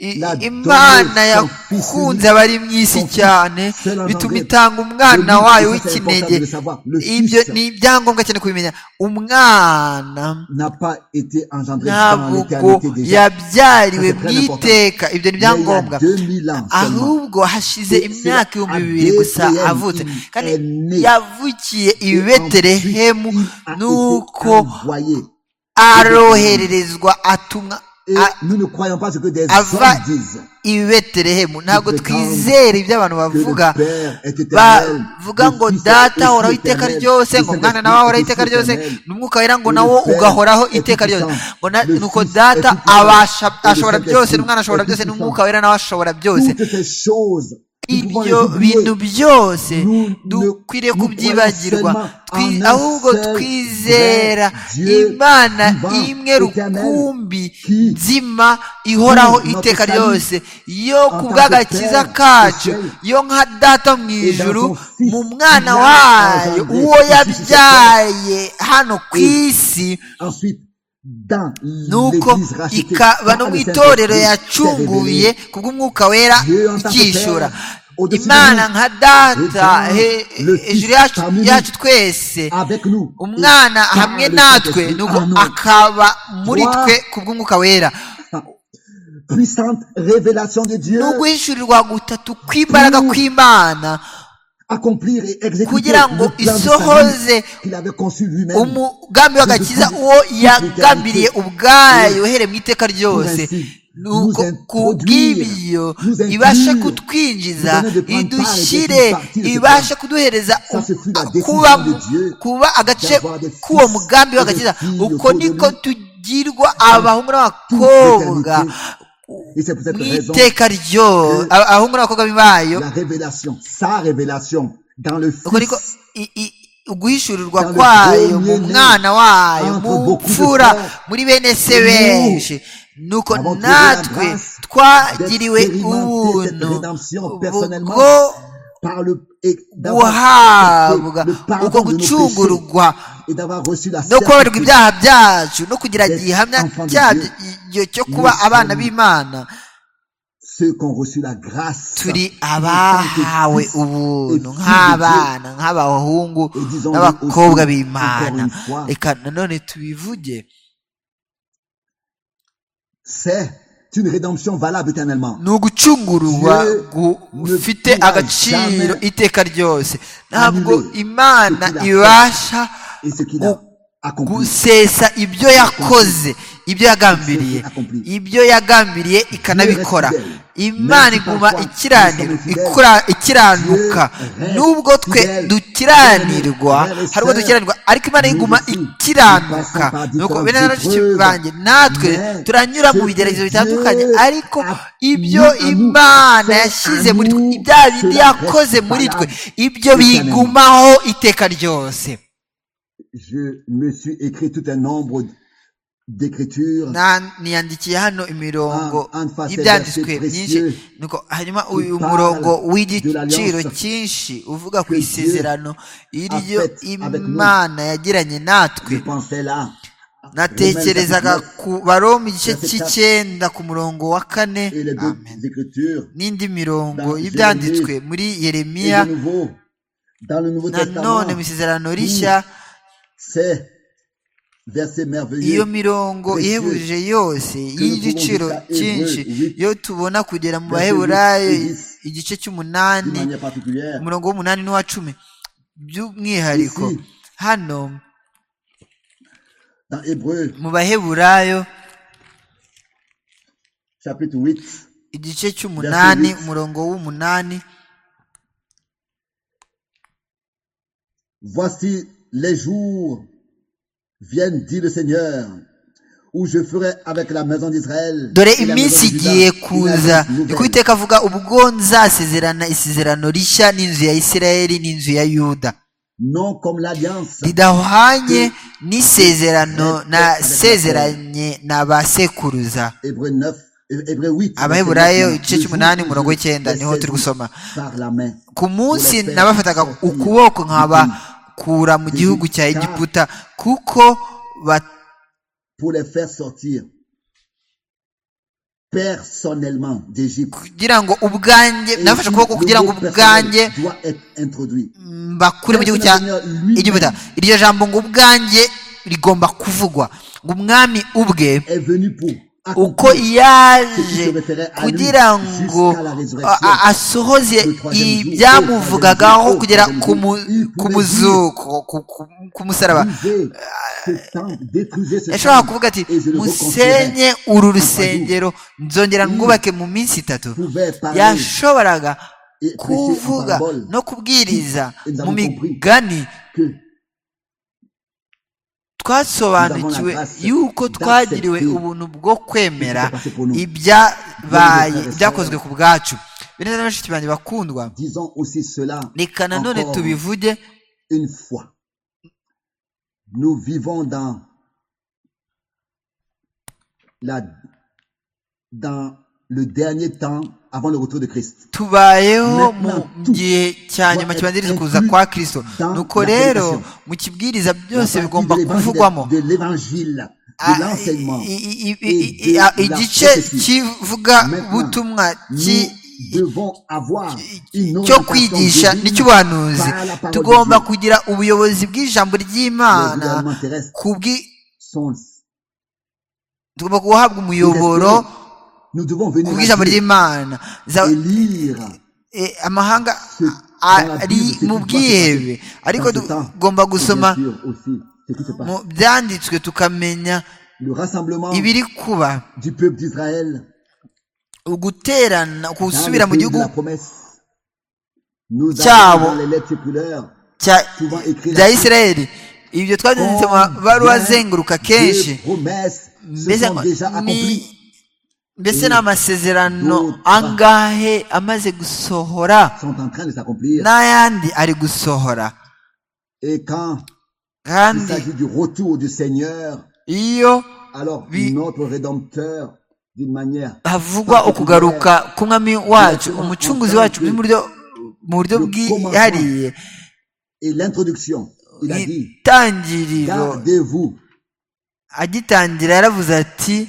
I- imana yakunze abari mu isi cyane bituma itanga umwana wayo w'ikinege ibyo ni ibyangombwa cyane kubimenya umwana ntabwo yabyariwe mu iteka ibyo ni ibyangombwa ahubwo hashize imyaka ibihumbi bibiri gusa avutse kandi yavukiye i beterehemu nuko arohererezwa atumwa A- nous ne croyons pas ce que des Ava- hommes disent. i beterehemu ntabwo Ibetelehemu, twizera ibyo abantu bavuga que le Père est éternel, bavuga le ngo Fils est data ahoraho aussi iteka éternel, ryose le ngo umwana Saint-Esprit nawe ahoraho est iteka aussi ryose éternel, n'umwuka wera ngo que le nawo Père ugahoraho est iteka ryose puissant, ngo na- le nuko Fils est data puissant, abasha et le ashobora Saint-Esprit byose n'umwana ashobora est byose puissant. n'umwuka wera nawe ashobora byose Toutes ces choses, nous pouvons les ibyo oublier. bintu byose Nous ne- dukwiriye nous kubyibagirwa croyons Twi- seulement en un ahubwo seul twizera vrai Dieu imana vivant, imwe éternel, rukumbi qui- nzima ihoraho qui, notre iteka salut, ryose yo tant ku que bw'agakiza Père kacu du ciel, yo nka data mu et dans ijuru son Fils mu mwana qui l'a wayo engendré uwo ici sur cette yabyaye hano ku Et isi Ensuite, dans nuko l'église rachetée ikaba no par mu le Saint-Esprit, itorero s'est yacunguye révélée kubw'umwuka wera Dieu en tant que ikishyura Père, au-dessus de imana nous, nka data le he- Fils, le hejuru Fils yacu parmi nous, yacu twese avec nous. et umwana par hamwe le natwe Saint-Esprit nuko en nous. akaba muri Trois. twe kubw'umwuka wera Puissante révélation de Dieu, ni uguhishurirwa gutatu kw'imbaraga Pour kw'imana accomplir et exécuter kugira ngo le plan du isohoze salut qu'il avait conçu lui-même. umugambi w'agakiza uwo yagambiriye ubwayo uhereye mu iteka ryose nuko kubw'ibyo ibashe kutwinjiza idushyire ibashe kuduhereza kuba kuba agace k'uwo mugambi w'agakiza uko niko tugirwa abahungu n'abakobwa Et c'est pour cette mu raison iteka ryo abahungu n'abakobwa bibayo la révélation, sa révélation dans le ubwo ariko Fils i- i- uguhishurirwa Dans le kwayo mu premier né, mwana wayo entre mu beaucoup de mfura frères, muri bene se nous benshi nuko avons trouvé natwe la grâce twagiriwe d'expérimenter cette ubuntu rédemption personnellement bwo par le et d'avoir guhabwa accepté le ubwo pardon de nos péchés gucungururwa et d'avoir reçu la no kubabarirwa certitude ibyaha byacu no kugira D'être gihamya enfant de cyabyo cyo kuba Nous abana sommes b'imana ceux qui ont reçu la grâce turi en tant que abahawe fils et ubuntu fils de nk'abana nk'abahungu Et disons-le n'abakobwa aussi, b'imana encore une fois. reka nanone tubivuge c'est une rédemption valable éternellement ni ugucungurwa Dieu gufite ne pourra agaciro jamais iteka ryose ntabwo annuler imana ce qu'il a ibasha et ce qu'il a gu- accompli gusesa ibyo yakoze ibyo yagambiriye ibyo yagambiriye ikanabikora imana iguma ikiranira ikura- ikiranuka nubwo twe dukiranirwa hari ubwo dukiranirwa ariko imana iguma ikiranuka nuko bene na bashiki banjye natwe turanyura mu bigeragezo bitandukanye ariko ibyo imana yashyize muri twe ibya bindi yakoze muri twe ibyo bigumaho iteka ryose je me suis écrit tout un nombre d'écritures Na- niyandikiye hano imirongo Ah, en face des y'ibyanditswe versets myinshi précieux nuko hanyuma uyu parlent murongo de w'igiciro l'alliance cyinshi uvuga ku que Dieu isezerano iryo a fait avec nous. imana yagiranye je natwe pensais là natekerezaga Romains ku baroma igice verset cy'icyenda ku murongo wa kane et les Amen. deux écritures n'indi mirongo Dans y'ibyanditswe Jérémie muri et yeremiya de nouveau dans le Nouveau Testament nanone mu isezerano rishya c'est verset iyo merveilleux mirongo Précieux. ihebuje yose nous y'igiciro pouvons dire ça, cyinshi Hébreux, oui. yo tubona kugera mu Verset baheburayo huit et dix. igice d'une cy'umunani manière particulière umurongo w'umunani n'uwa cumi by'umwihariko Ici. hano dans Hébreu mu baheburayo chapitre 8 igice cy'umunani Verset huit. umurongo w'umunani Voici les jours viennent, dit le Seigneur, où je ferai avec la maison d'Israël. dore et la iminsi maison de igiye Juda une kuza alliance nouvelle. niko iteka avuga ubwo nzasezerana isezerano rishya n'inzu ya isirayeli n'inzu ya yuda Non comme l'alliance ridahwanye n'isezerano nasezeranye na ba sekuruza Hébreu 9, euh, Hébreu 8. Abaheburayo, verset igice 9, cy'umunani, deux umurongo jours, w'icyenda, les niho turi sept gusoma. Par la main. ku munsi nabafataga ukuboko nkabakura mu gihugu cya egiputa kuko ba- Pour les faire sortir. personnellement d'Égypte. kugira ngo ubwanjye nafashe ukuboko kugira ngo ubwanjye doit être introduit. mbakure mu gihugu cya Egiputa iryo jambo ngo ubwanjye rigomba kuvugwa ngo umwami ubwe Est venu pour uko accomplir yaje kugira ngo a- a- asohoze ibyamuvugagaho kugera ku mu- ku muzuko ku- ku- ku musaraba Brisez ce temple, détruisez ce yashobobora temple, kuvuga ati et je le reconstruirai. musenye uru rusengero nzongera mwubake mu minsi itatu Pouvait parler yashoboraga et prêcher en kuvuga parabole no kubwiriza mu migani que twasobanukiwe yuko twagiriwe ubuntu bwo kwemera ibyabaye byakozwe ku bwacu bene na bashiki banjye bakundwa disons aussi cela reka nanone encore tubivuge une fois. Nous vivons dans la dans le dernier temps avant le retour de Christ. tubayeho mu gihe cya nyuma kibanziriza kuza kwa kirisito nuko rero mu kibwiriza byose La bigomba partie de l'évangile- kuvugwamo de l'évangile, Ah, de l'enseignement. i- i- i- i- i- ah, igice kivuga butumwa Nous ki devons avoir une cyo orientation kwigisha divine n'icy'ubuhanuzi par la parole de tugomba Dieu. kugira ubuyobozi bw'ijambo Les ry'imana gouvernements terrestres ku bw'i- sont- tugomba guhabwa umuyoboro Nous devons ku venir à bw'ijambo Dieu ry'imana Za- et lire eh, amahanga ce- dans la ari Bible, ce qui mu doit se bwihebe passer ariko dans ce temps. tugomba gusoma Et bien sûr aussi ce qui se passe. mu byanditswe tukamenya Le rassemblement ibiri kuba du peuple d'Israël uguterana dans gusubira le mu pays de gihugu la promesse. Nous Ciao. avons dans les lettres circulaires cya- souvent écrites bya isirayeli ibyo twabyanditse mu mabaruwa Combien azenguruka de kenshi promesses se mbese sont déjà ni- accomplies. mbese ni amasezerano D'autres. angahe amaze gusohora sont en train de s'accomplir. n'ayandi ari gusohora Et quand il kandi s'agit du retour du Seigneur, iyo alors Oui. notre Rédempteur, d'une manière havugwa ukugaruka k'umwami wacu umucunguzi wacu mu buryo mu buryo bwihariye et l'introduction, il a dit, itangiriro gardez-vous, agitangira yaravuze ati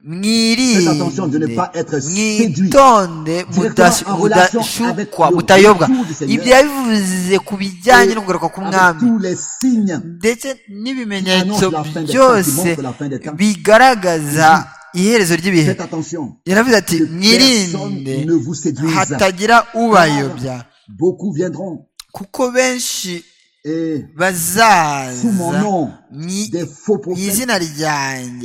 Faites attention de ne pas être séduit mwitonde mudas- directement en relation mudashukwa avec le mutayobwa retour du Seigneur. ibyo yabivuze ku bijyanye no kugaruka avec k'umwami tous les signes ndetse n'ibimenyetso Qui annonce la fin des byose temps, qui montre la fin des temps. bigaragaza iherezo ry'ibihe Faites attention. yaravuze ati Personne mwirinde ne vous séduise. hatagira ubayobya Beaucoup viendront kuko benshi et sous mon bazaza nom, mwi- des faux mu prophètes. izina ryanjye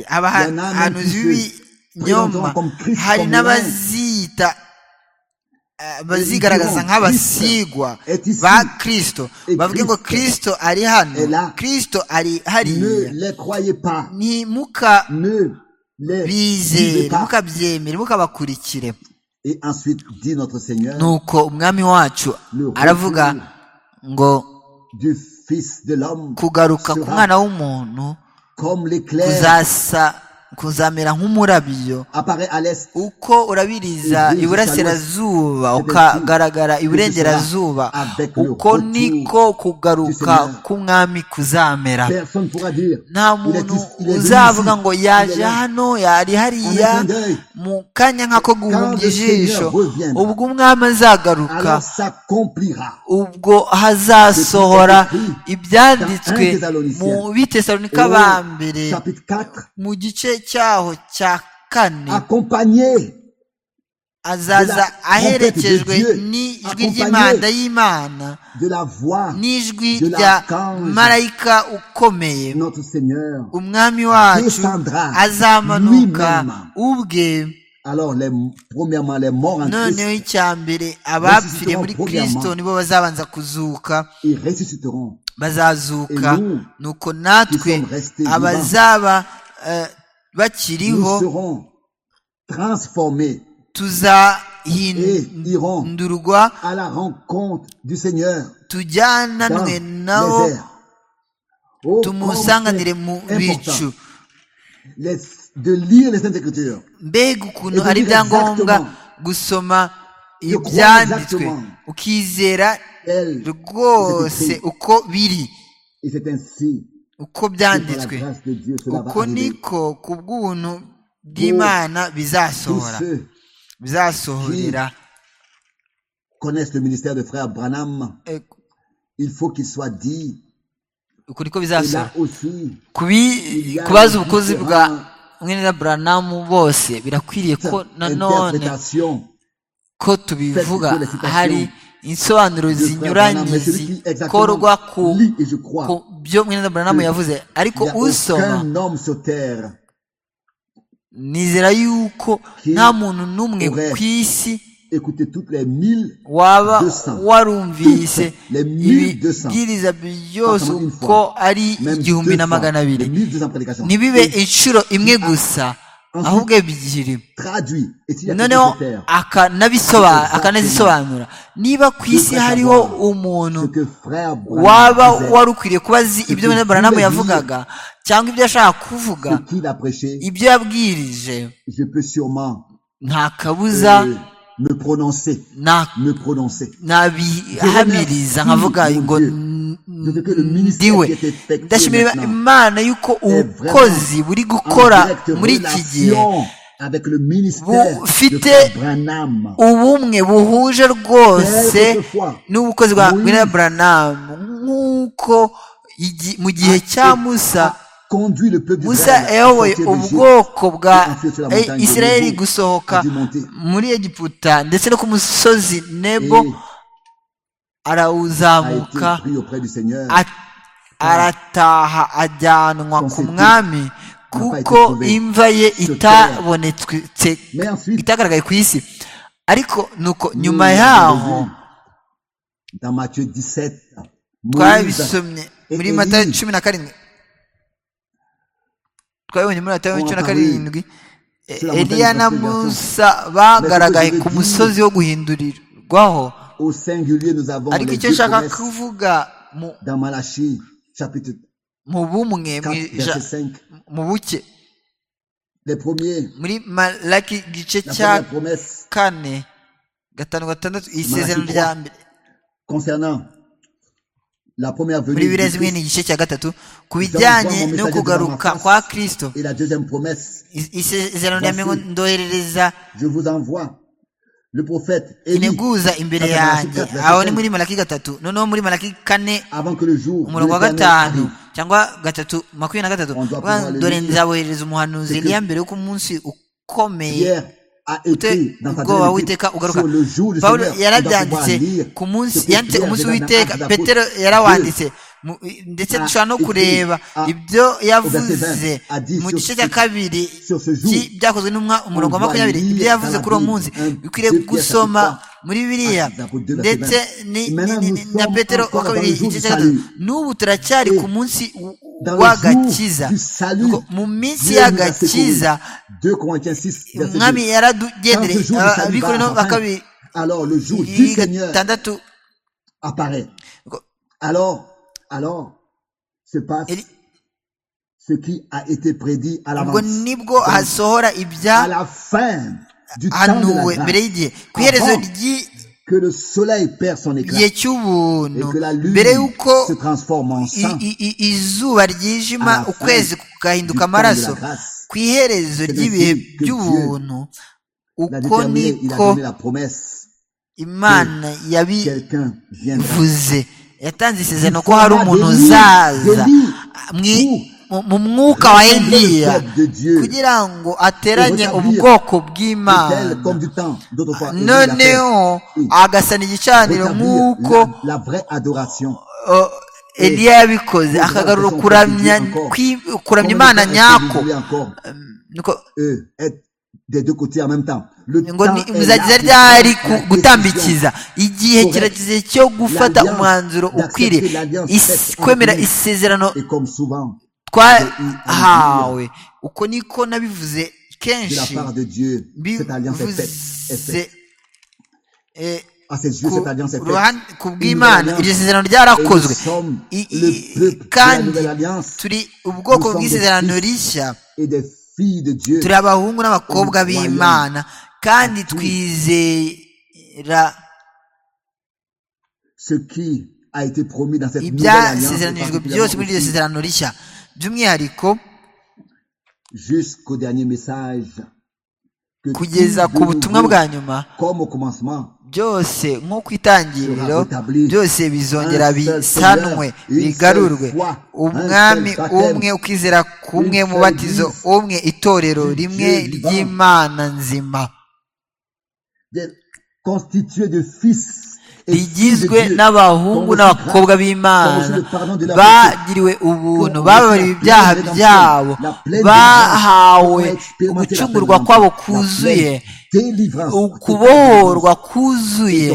Il y en a même abahanuzi qui se b'ibinyoma présenteront comme Christ, hari comme n'abazita eh, bazigaragaza diront, nk'abasigwa Christ est ici. ba kristo Et bavuge ngo Christ kristo ari est là. hano kristo ari Ne hariya les croyez pas. ntimukabyemere Ne les lisez pas. mukabyemere mukabakurikire Et ensuite, dit notre Seigneur, nuko umwami wacu Le aravuga retour ngo du Fils de l'homme kugaruka ku sera mwana w'umuntu comme l'éclair kuzasa kuzamera nk'umurabyo apparaît à l'est. uko urabiriza iburasirazuba ukagaragara iburengerazuba uko niko kugaruka k'umwami kuzamera Personne pourra dire. nta il est muntu ici, il est venu uzavuga ici, ngo il est yaje là. hano yari hariya mu kanya nk'ako guhumbya ijisho ubwo umwami azagaruka Alors s'accomplira. ubwo hazasohora ibyanditswe mu bitesaronika ba mbere Au Chapitre 4. mu gice cyaho cya kane Accompagné azaza aherekejwe n'ijwi ry'imanda y'imana de la voix n'ijwi rya marayika ukomeye de notre Seigneur. umwami wacu azamanuka ubwe Alors, les, premièrement, les morts en noneho Christ, icya mbere abapfiriye muri kirisito nibo bazabanza kuzuka ils ressusciteront. bazazuka nuko natwe abazaba eh, Nous bakiriho serons transformés et tuzahindurwa irons à la rencontre du Seigneur dans tujyananwe les nabo airs. Oh, tumusanganire mu comment c'est bicu important les- de lire les Saintes Écritures. mbega ukuntu Et de ari lire ibyangombwa exactement. gusoma croire ibyanditswe exactement. ukizera Elle, rwose uko biri et c'est ainsi uko que par la byanditswe grâce de Dieu cela va uko arriver. niko ku bw'ubuntu bw'imana bizasohora ceux bizasohorera connaissent le ministère de frère Branham, Eh, il faut qu'il soit dit. ukuri ko Et là bizasohora aussi, Kubi- kubaza ubukozi bwa mwene na buranamu bose birakwiriye ko nanone interprétation ko tubivuga hari insobanuro zinyuranye zikorwa ku lit et je crois. ku byo mwene na buranamu yavuze ariko Il n'y a usoma aucun homme sur terre nizera yuko nta muntu n'umwe ku isi Écoutez toutes les mille waba 200. warumvise Les 1200. ibibwiriza byose Pas seulement une uko fois. ari même igihumbi na magana abiri 1200 prédications. ntibibe inshuro imwe gusa Ensuite, ahubwo ebyiri traduit. Et s'il y a noneho quelqu'un sur terre, akanabisoba- Exactement. akanazisobanura niba ku isi Exactement. hariho umuntu ce que frère Branham waba disait, wari ukwiriye kuba azi ibyo Icyo Branamu kimwe yavugaga cyangwa ibyo ashaka kuvuga ce qu'il a prêché, ibyo yabwirije je peux sûrement nta kabuza euh, me prononcer, nta me prononcer. nabihamiriza nkavuga ngo n- ndiwe ndashimira imana y'uko ubukozi buri gukora En directe muri iki gihe relation avec le ministère de bufite frère Branham. ubumwe buhuje rwose n'ubukozi bwa Muri- William Branham nk'uko igi- mu gihe cya Musa conduit le peuple Musa d'Israël à yayoboye sortir d'Égypte ubwoko bwa et ensuite sur la montagne de Isirayeli Nebo, gusohoka a dû monter. muri Egiputa ndetse no ku musozi et Nebo a été arawuzamuka pris auprès du Seigneur. a- arataha ajyanwa ku Constitute mwami kuko trouvé imva ye sur itabonetse Mais ensuite, itagaragaye ku isi ariko nuko nous nyuma avons yaho vu dans Matthieu 17, Moïse twabisomye et muri Élie. matayo cumi na karindwi twabibonye muri matayo cumi na karindwi E- Cela eliya montagne na de consolation. musa Mais bagaragaye ce que je ku veux musozi wo guhindurirwaho au singulier, nous avons ariko les icyo deux nshaka promesses kuvuga mu- dans Malachie chapitre mu bumwe mu 4, ija- verset 5. mu buke Les premiers, muri malaki igice la cya première promesse kane gatanu gatandatu isezerano rya mbere concernant la première muri venue du bibiliya zimwe ni Christ igice cya gatatu ku bijyanye no kugaruka kwa kirisito et la deuxième promesse, Is- isezerano rya mbere ndoherereza je vous envoie le prophète Élie integuza imbere Kata yanjye Malaki aho ni kane. muri malaki gatatu noneho muri malaki kane avant que le jour de umurongo wa l'Éternel gatanu arrive. cyangwa gatatu makumyabiri na gatatu Ondoa Uvuga ngo, kumwaleluya. dore nzaboherereza umuhanuzi Seke- eliya mbere y'uko umunsi ukomeye Pierre a écrit dans sa ubwoba deuxième épître witeka ugaruka sur le jour du pawulo Seigneur. On doit pouvoir yarabyanditse lire ku ce munsi que yanditse ku Pierre munsi donna w'uwiteka dans Actes des petero Apôtres. yarawanditse Mu- ndetse Ah, dushobora no écrit, kureba ah, ibyo verset yavuze vingt, ah, dit mu sur gice ce- cya kabiri sur ce jour, cy- byakozwe n'umwa umurongo wa doit makumyabiri lire ibyo yavuze dans la kuri uwo Bible, munsi un, bikwiriye deux, Pierre, gusoma chapitre muri biriya Actes des Apôtres, deux, verset ndetse vingt. Et ni- ni- ni- ni- maintenant, na nous sommes petero wa encore dans kabiri le jour igice cya du gatatu salut. n'ubu turacyari ku munsi w- Dans le w'agakiza jour du salut, Nuko mu minsi Dieu nous a secourus. y'agakiza 2 Corinthiens 6, verset umwami 2. Quand yaradugendere ce jour du aba- salut va abikorino ba apparaître, kabiri alors le jour du Seigneur gatandatu apparaît. Alors, alors, se passe Eli- ce qui a été prédit à ubwo l'avance. nibwo hasohora à ibya la fin du temps hanuwe de la mbere grâce, y'igihe ku iherezo Avant ry'igihe que le soleil perd son éclat et cy'ubuntu que la lune mbere y'uko se transforme en i- sang i- i- izuba ryijima À la fin ukwezi du kugahinduka temps de la amaraso grâce. ku iherezo C'est ry'ibihe ainsi que by'ubuntu l'a uko déterminé, il a niko donné la promesse. imana yabi Quelqu'un viendra. vuze yatanze isezerano Du ko hari format umuntu de lui, uzaza de lui, mwi- pour mu- mu mwuka wa eliya Le peuple de Dieu kugira ngo ateranye Rétablir ubwoko est-elle comme b'imana du temps d'autrefois. et de la terre. noneho Oui. agasana igicaniro nk'uko Rétablir la, la vraie adoration. uh, eliya yabikoze Et- akagarura Et- kuramya encore. kwi- kuramya Combien de imana temps est-ce que nyako vous voulez encore, Um, niko- euh, être des deux côtés en même temps. Le ngo temps ni- est muzageza là, ryari la ku- décision. gutambikiza igihe Correct. kirageze cyo gufata L'alliance, umwanzuro d'accepter ukwiriye l'alliance Is- faite entre kwemera nous. isezerano Et comme souvent, twahawe uko niko de nabivuze la kenshi part de Dieu, cette alliance est faite. Est faite. bivuze eh, À ses yeux, ku cette alliance est faite. ruhande- ku Une bw'imana alliance. iryo sezerano Et nous ryarakozwe sommes I- i- le peuple de la kandi nouvelle alliance turi ubwoko Nous sommes bw'isezerano des rishya et des filles de Dieu. turi abahungu n'abakobwa Croyants. b'imana kandi Tout. twizera Ce qui a été promis dans cette nouvelle alliance. et ibyasezeranijwe particulièrement byose muri iryo aussi sezerano rishya by'umwihariko jusqu'au dernier message que kugeza tout ku de butumwa nouveau, bwa nyuma comme au commencement byose nko ku itangiriro byose bizongera bisanwe bigarurwe umwami umwe ukizera kumwe mubatizo umwe itorero rimwe ry'imana nzima d'être constitué de fils et filles de rigizwe Dieu, n'abahungu comme n'abakobwa Comme b'imana reçu le pardon de la bagiriwe ubuntu bababariwe ibyaha byabo bahawe gucungurwa kwabo kuzuye ukubohorwa kuzuye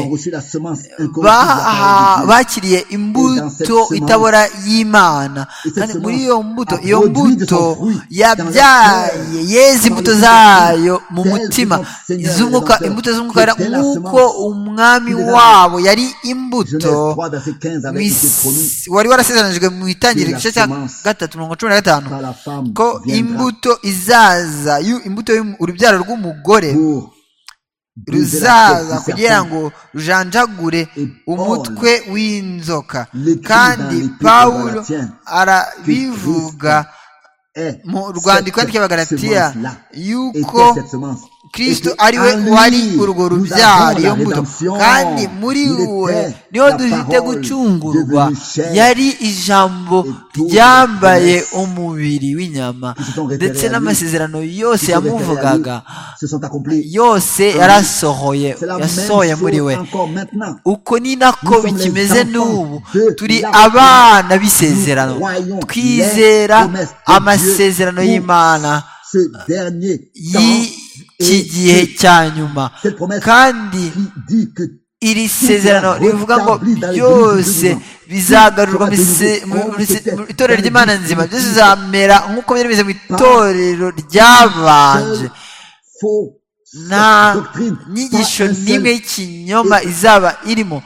baha- bakiriye imbuto itabora y'imana kandi muri iyo mbuto iyo mbuto yabyaye yeze imbuto zayo mu mutima iz'umwuka imbuto z'umwuka wera nk'uko umwami wabo yari imbuto Genèse 3, verset 15, avait été mis- promis wari warasezeranijwe mu itangiriro igice cya gatatu mirongo cumi na gatanu par la femme ko viendra imbuto izaza y'u- imbuto y'umu- urubyaro rw'umugore pour briser la tête ruzaza du kugira serpent. ngo rujanjagure umutwe w'inzoka l'écrit kandi dans l'épître pawulo aux Galatiens, arabivuga est mu rwandiko cette ry'abagaratiya semence-là, yuko était cette semence. kristo Et que ari we en lui, wari urwo nous rubyaro avons iyo la mbuto rédemption. kandi muri Il we était niho la dufite parole gucungurwa devenue chair. yari ijambo Et toutes ryambaye les promesses umubiri w'inyama qui se sont révélées ndetse à lui, n'amasezerano yose qui se révélaient à yamuvugaga nous, se sont accomplies. yose yarasohoye C'est la même yasohoye chose muri we encore maintenant. uko ni nako Nous sommes les bikimeze enfants n'ubu de turi la abana Nous b'isezerano croyons les twizera promesses de Dieu amasezerano pour y'imana Ce dernier temps y'iki et gihe que cya nyuma cette promesse kandi qui dit que iri sezerano rivuga ngo byose bizagarurwa mu ise- mu- mu ise- mu itorero ry'imana nzima byose bizamera nk'uko byari bimeze mu itorero seule ryabanje fausse nta doctrine, nyigisho pas un seul n'imwe y'ikinyoma izaba irimo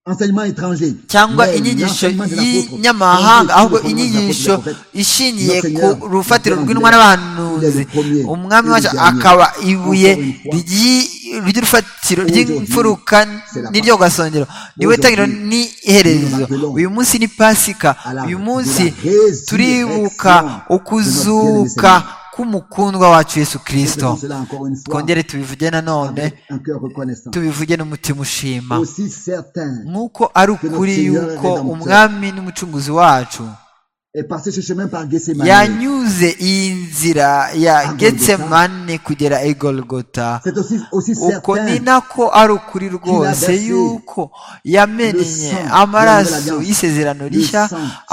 enseignement étranger, cyangwa mais inyigisho l'enseignement de l'apôtre, y'inyamahanga Jésus, ahubwo le premier de inyigisho l'apôtre, ishingiye notre ku Seigneur, rufatiro notre rw'intwara Seigneur, y'abahanuzi il est le premier umwami et le wacu dernier. akaba ibuye Encore une fois, ry'i- ry'urufatiro aujourd'hui, ry'imfuruka c'est la n'iryo gasongero niwe Aujourd'hui, tangiriro n'iherezo nous appelons uyu munsi ni pasika à la- uyu de la munsi résurrection de turibuka notre bien-aimé ukuzuka Seigneur. k'umukundwa wacu yesu Faisons kirisito cela encore une fois twongere tubivuge nanone avec un cœur reconnaissant. tubivuge n'umutima ushima Aussi certain nk'uko ari ukuri yuko umwami n'umucunguzi wacu est passé ce chemin par Gethsemane. yanyuze iyi nzira ya getsemane kugera i golgota C'est aussi, aussi uko certain ni nako ari ukuri rwose yuko yamenye amaraso y'isezerano rishya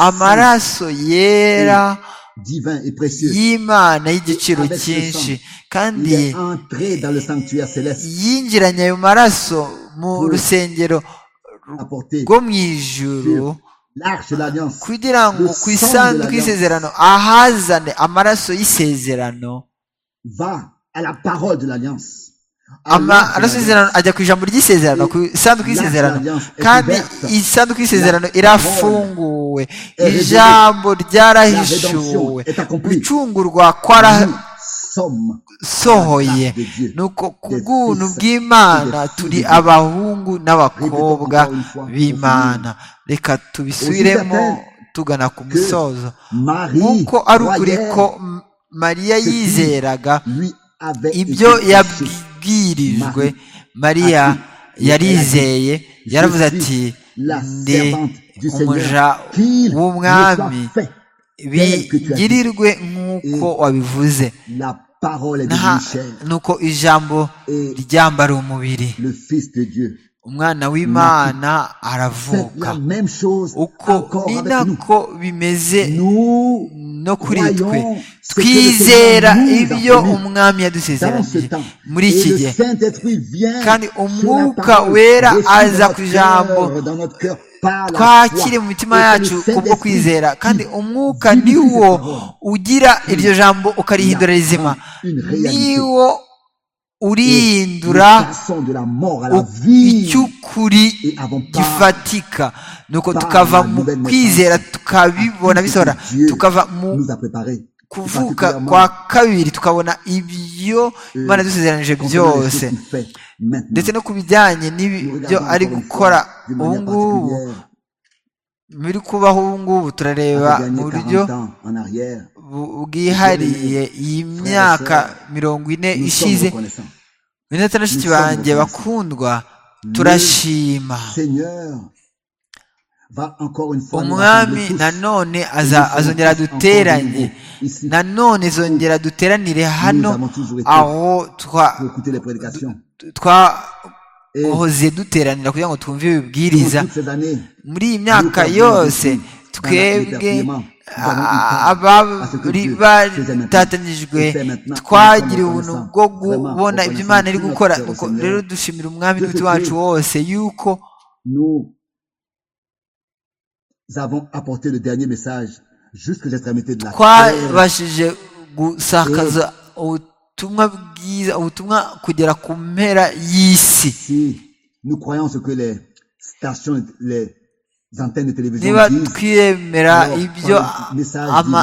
amaraso yera divin et précieux. y'imana y'igiciro cyinshi Il kandi est entré dans le sanctuaire céleste, yinjiranye ayo maraso mu rusengero apporté rwo mu ijuru l'arche de l'alliance. kugira ngo Le sang ku de isanduku l'alliance. y'isezerano ahazane amaraso y'isezerano Va à la parole de l'alliance. À l'arche amaraso de l'alliance. y'isezerano ajya ku ijambo ry'isezerano ku isanduku y'isezerano kandi isanduku y'isezerano irafunguwe ijambo ryarahishuwe gucungurwa Nous sommes kwarasohoye nuko ku bw'ubuntu bw'imana turi abahungu n'abakobwa b'imana reka tubisubiremo tugana ku musozo Marie, nk'uko ari ukuri croyait, ko M- mariya yizeraga lui avait été ibyo touché. yabwirijwe mariya yarizeye yaravuze ati ndi umuja w'umwami bingirirwe nk'uko wabivuze La parole est Nta- devenue chair. nuko ijambo ryambara umubiri Le Fils de Dieu. umwana w'imana Faites aravuka la même chose uko encore ni avec nous. nako bimeze Nous no kuri twe croyons ce que le twizera Seigneur nous a ibyo promis umwami dans ce yadusezeranyije temps. muri Et iki le gihe Saint-Esprit vient kandi sur la umwuka parole, wera réside aza dans ku notre ijambo cœur, dans notre cœur, par la twakire foi. mu mitima Et que yacu le kubwo Saint-Esprit kwizera kandi qui umwuka vivisifie ni wo cette parole. ugira iryo jambo ukarihindura La rizima prend une réalité. ni wo urihindura Nous passons de la mort à la u- vie. icy'ukuri Et avant par- gifatika nuko par tukava la mu nouvelle kwizera naissance. tukabibona bisohora Dieu tukava mu nous a préparé. kuvuka kwa kabiri tukabona ibyo imana yadusezeranyije byose ndetse no ku bijyanye n'ibyo ari gukora ubu ngubu biri kubaho ubu ngubu turareba mu buryo bwihariye iyi myaka mirongo ine ishize binatatu na shiti banjye bakundwa turashima umwami nanone azongera duteranye nanone zongera duteranire hano aho twa hoze duteranira kugira ngo twumve ibibwiriza muri iyi myaka yose twebwe abari batatanyijwe twagiriwe ubuntu bwo kubona ibyo imana iri gukora rero dushimira umwami n'umutima wacu wose yuko twabashije gusakaza ubutumwa bwiza ubutumwa kugera ku mpera y'isi niba twiremera ibyo ama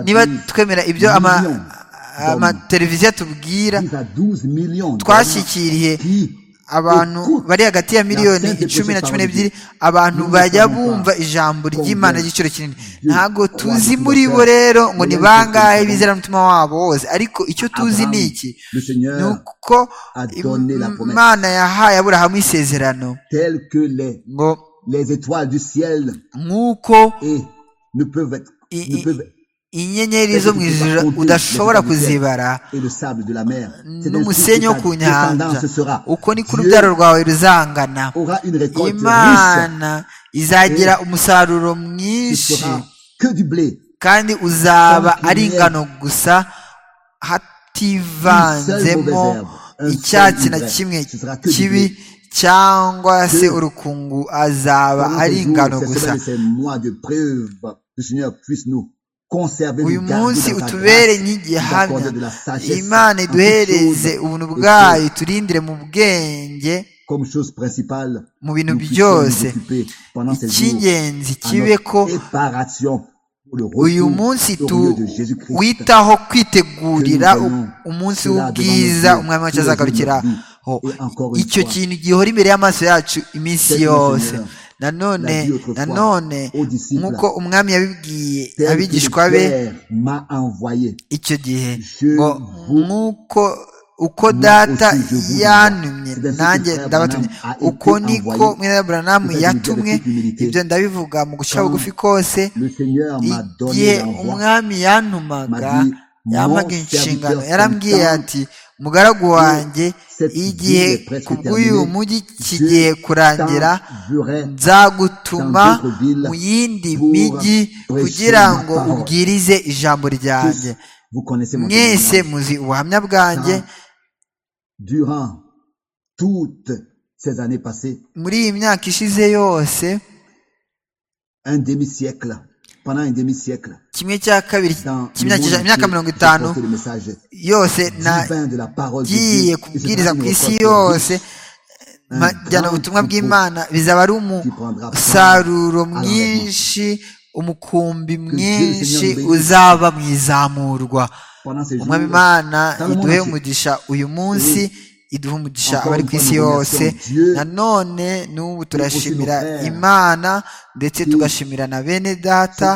niba twemera ibyo ama amateleviziyo atubwira twashyikiriye abantu bari hagati ya miliyoni icumi na cumi n'ebyiri abantu bajya bumva ijambo ry'imana ry'igiciro kinini ntabwo tuzi muri bo rero ngo ni bangahe bizera umutima wabo wose ariko icyo tuzi ni iki ni uko imana yahaye aburahamu isezerano ngo nk'uko inyenyeri zo mu ijoro udashobora kuzibara n'umusenyi wo ku nyanja uko niko urubyaro rwawe ruzangana imana izagira umusaruro mwinshi kandi uzaba ari ingano gusa hativanzemo icyatsi na kimwe kibi cyangwa se urukungu azaba ari ingano gusa uyu munsi utubere nk'igihamya imana iduhereze ubuntu bwayo turindire mu bwenge mu bintu byose icy'ingenzi kibe ko uyu munsi tuwitaho kwitegurira umunsi w'ubwiza umwami wacu azagarukiraho icyo kintu gihora imbere y'amaso yacu iminsi yose nanone nanone nk'uko umwami yabibwiye abigishwa be icyo gihe ngo nk'uko uko data yantumye nanjye ndabatumye uko niko mwene wa buranamu yatumwe ibyo ndabivuga mu guca bugufi kose igihe umwami yantumaga yamaga inshingano yarambwiye ati mugaragu wanjye igihe kubw'uyu mujyi kigiye kurangira nzagutuma mu yindi mijyi kugira ngo ubwirize ijambo ryanjye mwese muzi ubuhamya bwanjye muri iyi myaka ishize yose kimwe cya kabiri imyaka mirongo itanu yose nagiye kubwiriza ku isi yose majyana ubutumwa bw'imana bizaba ari umusaruro mwinshi umukumbi mwinshi uzaba mu izamurwa umwami imana iduhe umugisha uyu munsi iduha umugisha abari ku isi yose nanone n'ubu turashimira imana ndetse tugashimira na bene data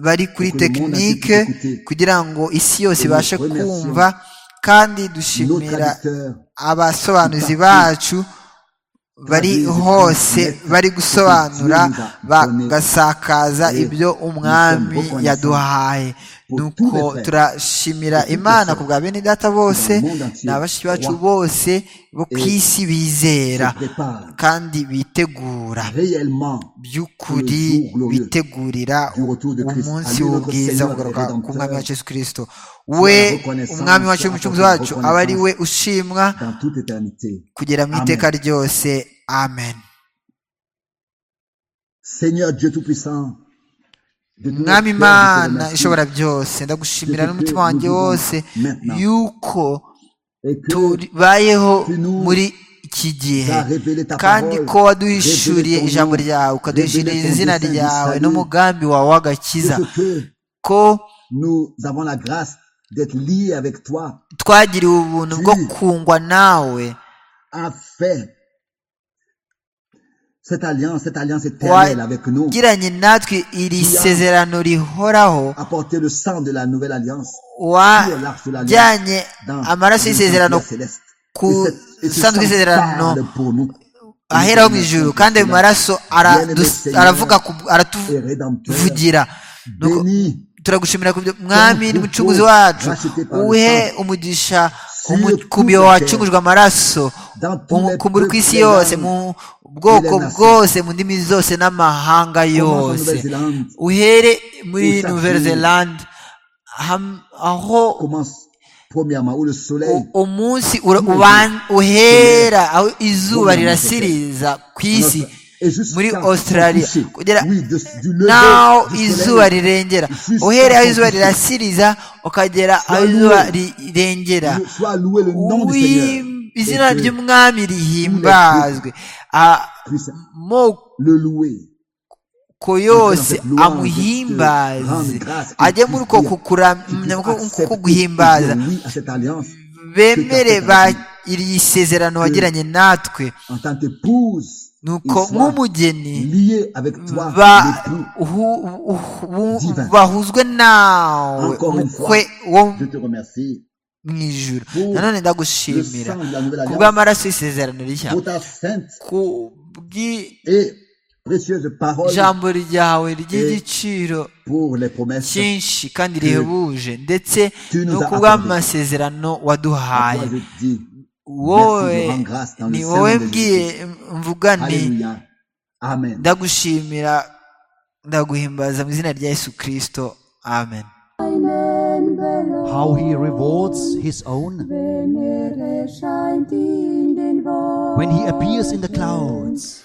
bari kuri tekinike kugira ngo isi yose ibashe kumva kandi dushimira abasobanuzi bacu bari hose bari gusobanura bagasakaza ibyo umwami yaduhaye nuko turashimira imana ku bwa bene data bose n'abashiki bacu bose bo ku isi bizera kandi bitegura by'ukuri bitegurira umunsi w'ubwiza kugaruka ku mwami wacu yesu kirisito we umwami wacu w'umucunguzi wacu aba ari we ushimwa kugera mu iteka ryose amen mwami imana ishobora byose ndagushimira n'umutima wanjye wose yuko tubayeho muri iki gihe kandi ko waduhishuriye ijambo ryawe ukaduhishurira izina ryawe n'umugambi wawe w'agakiza ko twagiriwe ubuntu bwo kungwa nawe cette alliance, cette alliance éternelle avec nous, wagiranye natwe iri sezerano rihoraho apporter le sang de la nouvelle alliance, qui est l'arche de l'alliance, wajyanye dans amaraso dans y'isezerano l'Empire céleste. ku Et ce- et ce sanduku sang y'isezerano parle pour nous. aheraho mu ijuru kandi ayo maraso aradu- aravuga ku- Et rédempteur, aratuvugira Nuko béni turagushimira kubyo mwami ni mucunguzi wacu uhe umugisha umu- ku byo wacungujwe amaraso umukumburi ku isi yose mu bwoko bwose mu ndimi zose n'amahanga yose uhere muri nouvelle-zélande ham- aho commence premièrement où le soleil u- umunsi ura- uban- uhera aho izuba rirasiriza ku isi et jusqu'à muri son australia coucher. kugera Oui, de- du lever naho du soleil izuba rirengera jusqu'à uhereye aho izuba son coucher. rirasiriza ukagera aho izuba rirengera soit loué le nom du Seigneur Uwi- et izina que ry'umwami rihimbazwe puisse amoko le louer yose amuhimbaze ajye muri uko kukuramya uko kuguhimbaza oui à cette alliance bemere ba- iri sezerano wagiranye natwe en tant qu'épouse nuko il soit nk'umugeni lié avec toi ba- l'époux hu- hu- hu- Divin. bahuzwe nawe Encore une umukwe fois, wo je te remercie mu ijuru pour nanone le ndagushimira sang de la nouvelle ku alliance bw'amaraso y'isezerano rishya pour ta sainte ku bw'ijambo et précieuse parole ryawe ry'igiciro pour les promesses cyinshi kandi rihebuje ndetse Tu nous no as ku accordé. bw'amasezerano à waduhaye toi je dis wowe Merci, je rends grâce dans le ni sein wowe de mbwiye mvuga nti alléluia amen ndagushimira ndaguhimbaza mu izina rya yesu kirisito amen Einen Belohn How he rewards his own Wenn er erscheint in den Wolken when he appears in the clouds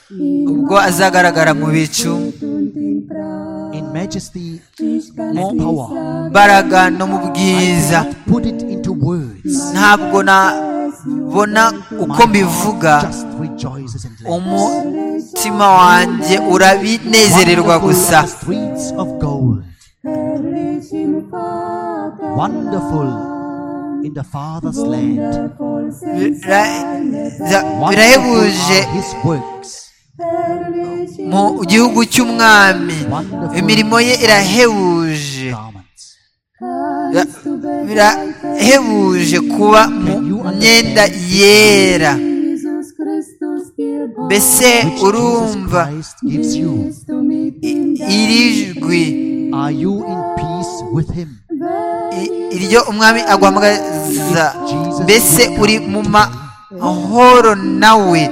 ubwo azagaragara mu bicu und in Pracht. in majesty. Ich kann's mu nicht power. sagen, mbaraga no mu bwiza Put it into words. ntabwo nabona uko mbivuga Just rejoices and laughs. umutima wanjye urabinezererwa Wonderful gusa are the streets of gold, herrlich im Vater. wonderful in the Father's land. Wundervoll sind Bira- seine za- Wonderful birahebuje are his works. herrlich im mu gihugu cy'umwami Wonderful imirimo ye irahebuje garments. Bira- birahebuje kuba mu myenda yera Jesus Christus dir mbese Which Jesus urumva Christ gives you. bist du mit ihm iri jwi Are you in peace with him? i- iryo umwami aguhamagaza mbese uri mu mahoro nawe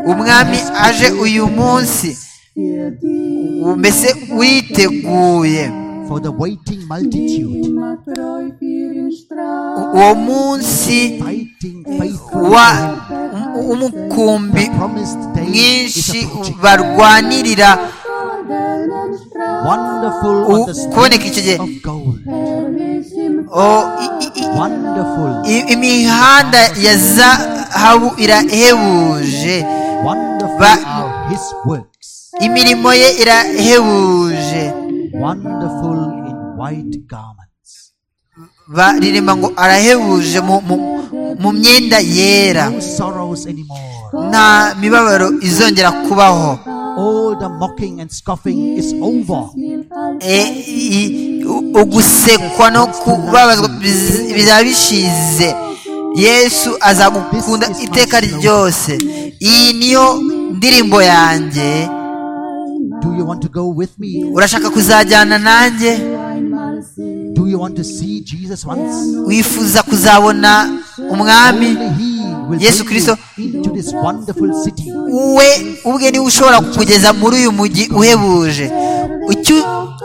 umwami aje uyu munsi für dich u- mbese witeguye For the waiting multitude, immer treu für ihn strahlt. U- uwo munsi fighting faithful wa for him. u- umukumbi The promised day is mwinshi approaching. barwanirira Goldenen Strahl, Wonderful U- on the kuboneka iki gihe. streets of gold. herrlich im O- i- i- i- Wonderful, i- imihanda ya zahabu irahebuje wonderful Ba- are his works. imirimo ye irahebuje Wonderful in white garments. baririmba ngo arahebuje mu- mu- mu myenda yera No sorrows anymore. nta mibabaro izongera kubaho All the mocking and scoffing is over. E- i- u- ugusekwa no kubabazwa biz- bizaba bishize yesu azagukunda iteka ryose iyi niyo ndirimbo yanjye Do you want to go with me? urashaka kuzajyana nanjye Do you want to see Jesus once? wifuza kuzabona umwami Only He will Yesu bring you Kristo. into this wonderful city. we ubwe niwe ushobora kukugeza muri uyu mujyi uhebuje icyo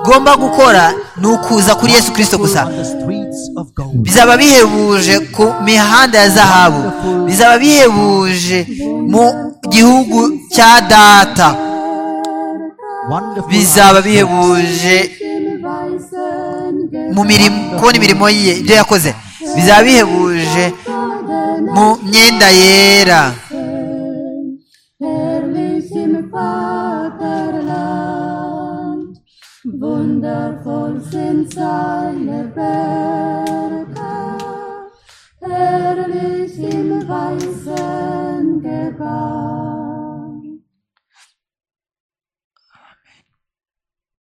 ugomba gukora ni ukuza kuri yesu kirisito gusa On the streets of gold. bizaba bihebuje ku mihanda ya zahabu bizaba bihebuje mu gihugu cya data Wonderful bizaba are His works. bihebuje im weißen mu mirimo kubona imirimo ye ibyo yakoze bizaba bihebuje mu myenda yera Gefäßen, herrlich im Vaterland. Wundervoll sind seine Werke, herrlich im weißen Gewand.